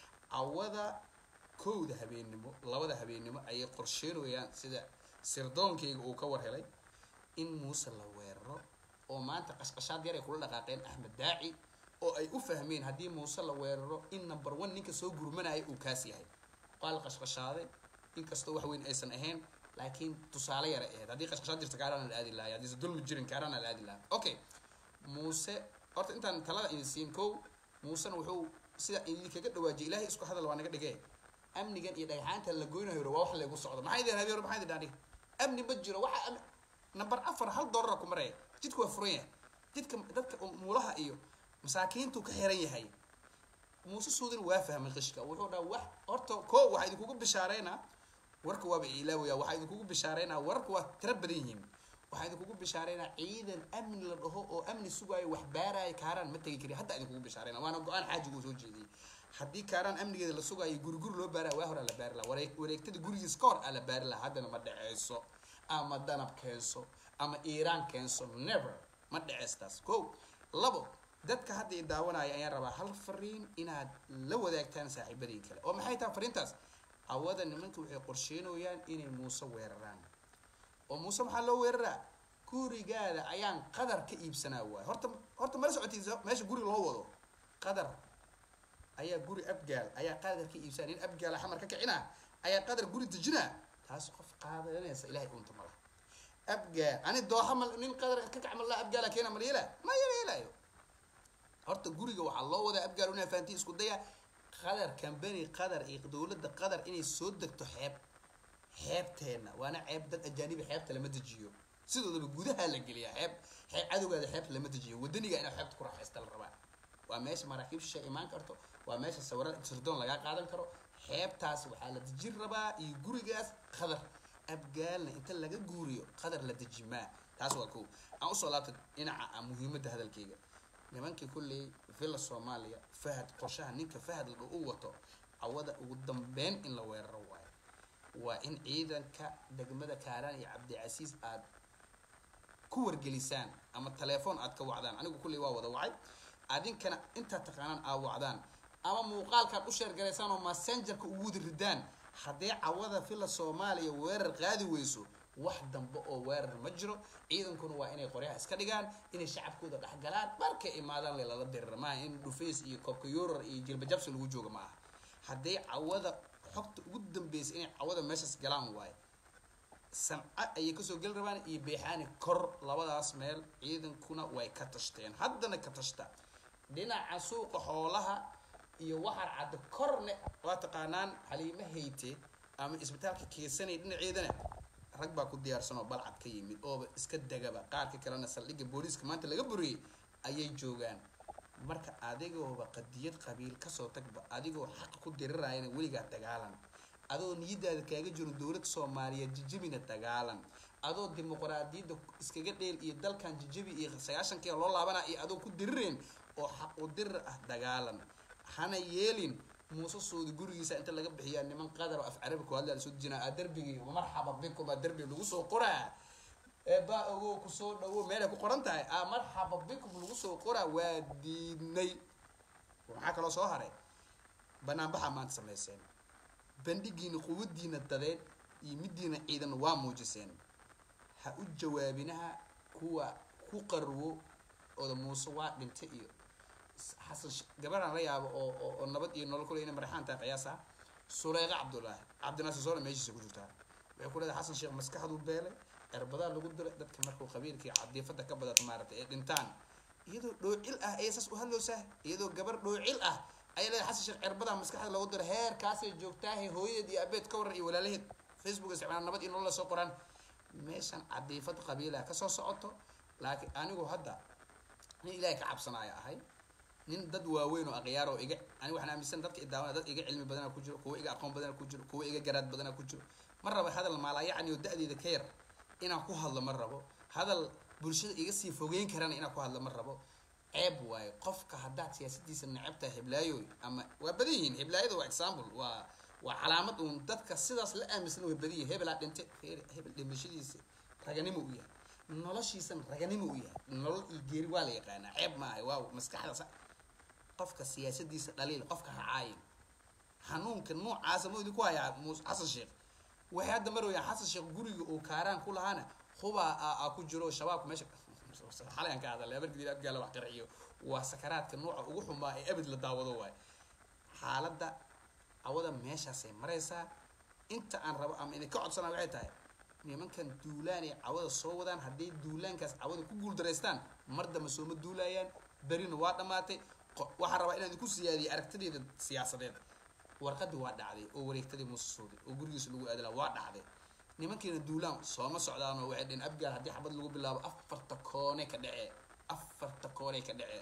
[SPEAKER 1] cawada kowda habeennimo labada habeennimo ayay qorsheynayaan sida sirdoonkayga uu ka war helay in muuse la weeraro oo maanta qashqashaad yar ay kula dhaqaaqeen axmed daaci oo ay u fahmeen haddii muuse la weeraro in number one ninka soo gurmanaya uu kaas yahay waa la qashqashaaday inkastoo wax weyn aysan ahayn laakiin tusaale yara ahayd haddii qashqashaad jirta kaarana la aadi lahay haddiise dulmi jirin kaarana la aadi lahay okay muuse horta intaan talada idin siin kow muusena wuxuu sida idinkaga dhawaajiyay ilaahay isku hadal waa naga dhigee amnigan iyo dhagxaanta la goynayo waa wax laygu socdo maxay idin habeero maxay idin dhaadhi amni ma jiro waxa number afar hal doolara ku maraya jidka waa furan yahay jidka dadka muulaha iyo masaakiintu ka xiran yahay muuse suudin waa fahmay qishka wuxuu dhaha wax horta ko waxaa idinkugu bishaareynaa warka waaba ilaawaya waxaa idinkugu bishaareynaa wararka waa tira badan yihiin waxaa idinkugu bishaareynaa ciidan amni la dhaho oo amni sugaayo wax baaraayo kaaraan ma tegi kari hadda idinkugu bishaareyna waana go-aan xaajiga uu soo jeediyey haddii kaaraan amnigeeda la sugaayo guri guri loo baaraya waa hore la baari laha wareegtada gurigiis ka hor aa la baari laha haddana ma dhaceyso ama danab keenso ama iiraan keenso never ma dhaceystaas ko labo dadka hadda i daawanaya ayaan rabaa hal fariin inaad la wadaagtaan saaxiibadii kale oo maxay tahay fariintaas hawada nimanka waxay qorsheynayaan inay muuse weeraraan oo muuse maxaa loo weeraraa gurigaada ayaan qadar ka iibsanaa waay horta horta mala socotiisa meesha guri loo wado qadar ayaa guri abgaal ayaa qadar ka iibsanaa nin abgaala xamar ka kicinaa ayaa qadar guri dejinaa taas qof qaadanaysa ilahay unta mala abgaal ani dooxa mal nin qadar ka kac mala abgaala keena mal yeela ma yela yelayo horta guriga waxaa loo wadaa abgaal una fahantii isku daya qadar kambani qadar iyo dowladda qadar inay soo degto xeeb xeebteena waana ceeb dad ajaanibi xeebta lama dejiyo sidoodaba gudaha la geliyaa xeeb xeeb cadowgaada xeebta lama dejiyo wadaniga inaa xeebta ku raaxaysta la rabaa waa meesha maraakiib shisha imaan karto waa meesha sawira sirdoon lagaa qaadan karo xeebtaas waxaa la dejin rabaa iyo gurigaas qadar abgaalna inta laga guuriyo qadar la dejimaa taas waa kow aan usoo laabtay dhinaca muhiimadda hadalkayga nimankii kulley villa soomaaliya fahad qorshaha ninka fahad la u wato cawada ugu dambeyn in la weeraro waayo waa in ciidanka degmada kaaraan iyo cabdicasiis aad ku wargelisaan ama telefoon aad ka wacdaan anigu kulley waa wada wacay adinkana intaad taqaanaan aad wacdaan ama muuqaalkaad u sheergaraysaan oo messengerka ugu wada ridaan haddee cawada fila soomaaliya weerar qaadi weyso wax dambe oo weerar ma jiro ciidankuna waa inay qoryaha iska dhigaan inay shacabkooda dhexgalaan markay imaadaan lelala dirira maaha in dhufays iyo koobkayurar iyo jilbajabsi lagu jooga ma aha haddee cawada xogta ugu dambeysa inay cawada meeshaas galaan waayo sanca ayay kasoo geli rabaan iyo beexaani kor labadaas meel ciidankuna way ka tashteen haddana ka tashta dhinaca suuqa xoolaha iyo waxar cadda korne waa taqaanaan haliimo hayte ama isbitaalka keesanay dhinaceedana rag baa ku diyaarsan oo balcad ka yimid ooba iska degaba qaarka kalena saldhigga booliiska maanta laga buriyey ayay joogaan marka adigooba qadiyad qabiil kasoo tagba adigoo xaq ku dirirayana weligaa dagaalan adoo niyadaada kaaga jiro dowladda soomaaliyeed jijibina dagaalan adoo dimuqraadiyadda iskaga dheel iyo dalkan jijibi iyo sagaashankia loo laabana iyo adoo ku dirireen oo xaq u dirir ah dagaalan hana yeelin muuse suudi gurigiisa inta laga bixiyaa niman qadar oo af carabi ku hadlaa lasoo dejinaa aa darbigii marxaba bikum aa darbi lagu soo qoraa eebaa ogow kusoo dhawo meelay ku qoran tahay aa marxaba bikum lagu soo qoraa waa diidnay maxaa kaloo soo haray banaanbaxaa maanta samayseen bandhigiina quwadiina dadeed iyo midiina ciidan waa muujiseen ha u jawaabinaha kuwa ku qarwo oda muuse waa dhintay iyo xasan gabaraan la yaabo oo oo nabad iyo nolol kule ina marexaan tahay qiyaasa suleyqa cabdullaahi cabdinaasir soole meeshiisa ku jirtaa waxay ku leedahay xasan sheekh maskaxduu beelay erbadaa lagu diray dadka markuu qabiilkii cadiifada ka badata maaragtay ee dhintaan iyadoo dhoocil ah ayay saas u hadloosaa iyadoo gabar dhoocil ah ayay leedahay xasan sheekh erbadaa maskaxda lagu diray heerkaasay joogtaahe hooyadeed iyo abeed ka waran iyo walaalaheed facebook isticmaalaan nabad iyo nolol la soo qoraan meeshan cadiifad qabiilaha kasoo socoto laakiin anigu hadda nin ilaahay ka cabsanaya ahay nin dad waaweyn oo akhyaar oo iga ani waxaan aaminsan dadka idaawana dad iga cilmi badana ku jiro kuwa iga aqoon badana ku jiro kuwa iga garaad badana ku jiro ma rabo hadal maalayacni oo da-deeda ka yar inaan ku hadlo ma rabo hadal bulshada iga sii fogeyn karana inaan ku hadlo ma rabo ceeb waayo qofka haddaad siyaasadiisa necabtahay heblaayoy ama waa badan yihiin heblaayada waa example waa waa calaamad uun dadka sidaas la aaminsan way badan yihin hebelaa dhinte hebel dhimashadiisa raganimo u yahay noloshiisana raganimo u yahay nolol iyo geeri waa la yaqaanaa ceeb maahay waa maskaxda qofka siyaasadiisa dhaliil qofka hacaayin xanuunka noocaasa ma idinku hayaa mus xasan sheekh waxay hadda marwayaan xasan sheekh guriga uu kaaraan ku lahaana hubaa a ku jiro shabaabka meesha xalayaan ka hadalay abargadiil abgaala wax qarxiyo waa sakaraadka nooca ugu xumaa ee abid la daawado waayo xaaladda cawada meeshaasay maraysaa inta aan rabo ama idinka codsanaa waxay tahay nimankan duulaanay cawada soo wadaan hadday duulaankaas cawada ku guuldaraystaan mar damba sooma duulaayaan berina waa dhammaatay waxaan rabaa inaan idinku siyaadiyo aragtideeda siyaasadeed warqadii waa dhacday oo wareegtadii muuse suuday oo gurigiisa lagu aadala waa dhacday nimankeena duulaan sooma socdaanoo waxay dheen abgaal haddii xabad lagu bilaabo afarta koone ka dhacee afarta koone ka dhacee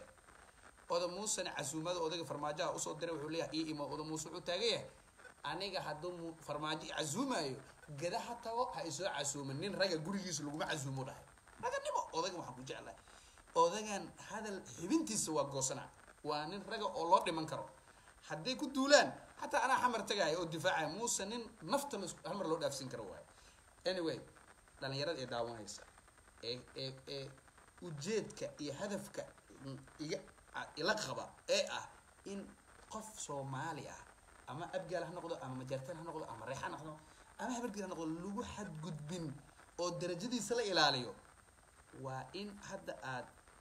[SPEAKER 1] oda muusena casuumada odayga farmaajaha usoo diray wuxuu leeyahay ii imo oda muuse wuxuu taagan yahay aniga hadduu farmaajo casuumaayo gada ha tago ha isoo casuumin nin raga gurigiisa laguma casuumo dhahay raganimo odaygan waxaan ku jeclahay odagan hadal xibintiisa waa goosana waa nin raga oo loo dhiman karo hadday ku duulaan xataa anaa xamar tagaaya oo difaacaya muuse nin nafta hal mar loo dhaafsin karo waayo anyway dhalinyarada ee daawanaysa ee ee ee ujeedka iyo hadafka iga ila qaba ee ah in qof soomaali ah ama abgaal ha noqdo ama majaartaan ha noqdo ama reex ha noqdo ama habargeel ha noqdo lagu xadgudbin oo darajadiisa la ilaaliyo waa in hadda aad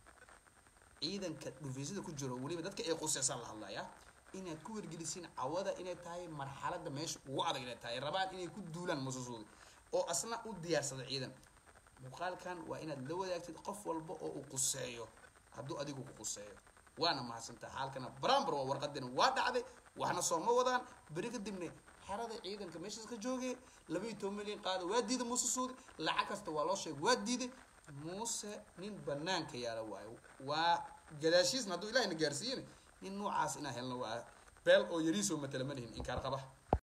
[SPEAKER 1] ciidanka dhufeysada ku jiro weliba dadka ay quseysaan la hadlaya inaad ku wargelisiin cawada inay tahay marxaladda meesha ugu adag inay tahay rabaan inay ku duulaan mususuudi oo asna u diyaarsada ciidan muuqaalkan waa inaad la wadaagtid qof walba oo uu quseeyo hadduu adigu ku quseeyo waana mahadsantaa xaalkana barambar waa warqadina waa dhacday waxna sooma wadaan beri kadibna xerada ciidanka meeshaas ka joogay laba iyo toban milyan qaada waa diiday muuse suudi lacag kasta waa loo sheegay waa diiday muuse nin banaanka yaala waayo waa gadaashiisna hadduu ilahina gaarsiiyena nin noocaas inaa helno waa beel oo yariisoo matala ma lihin inkaar qaba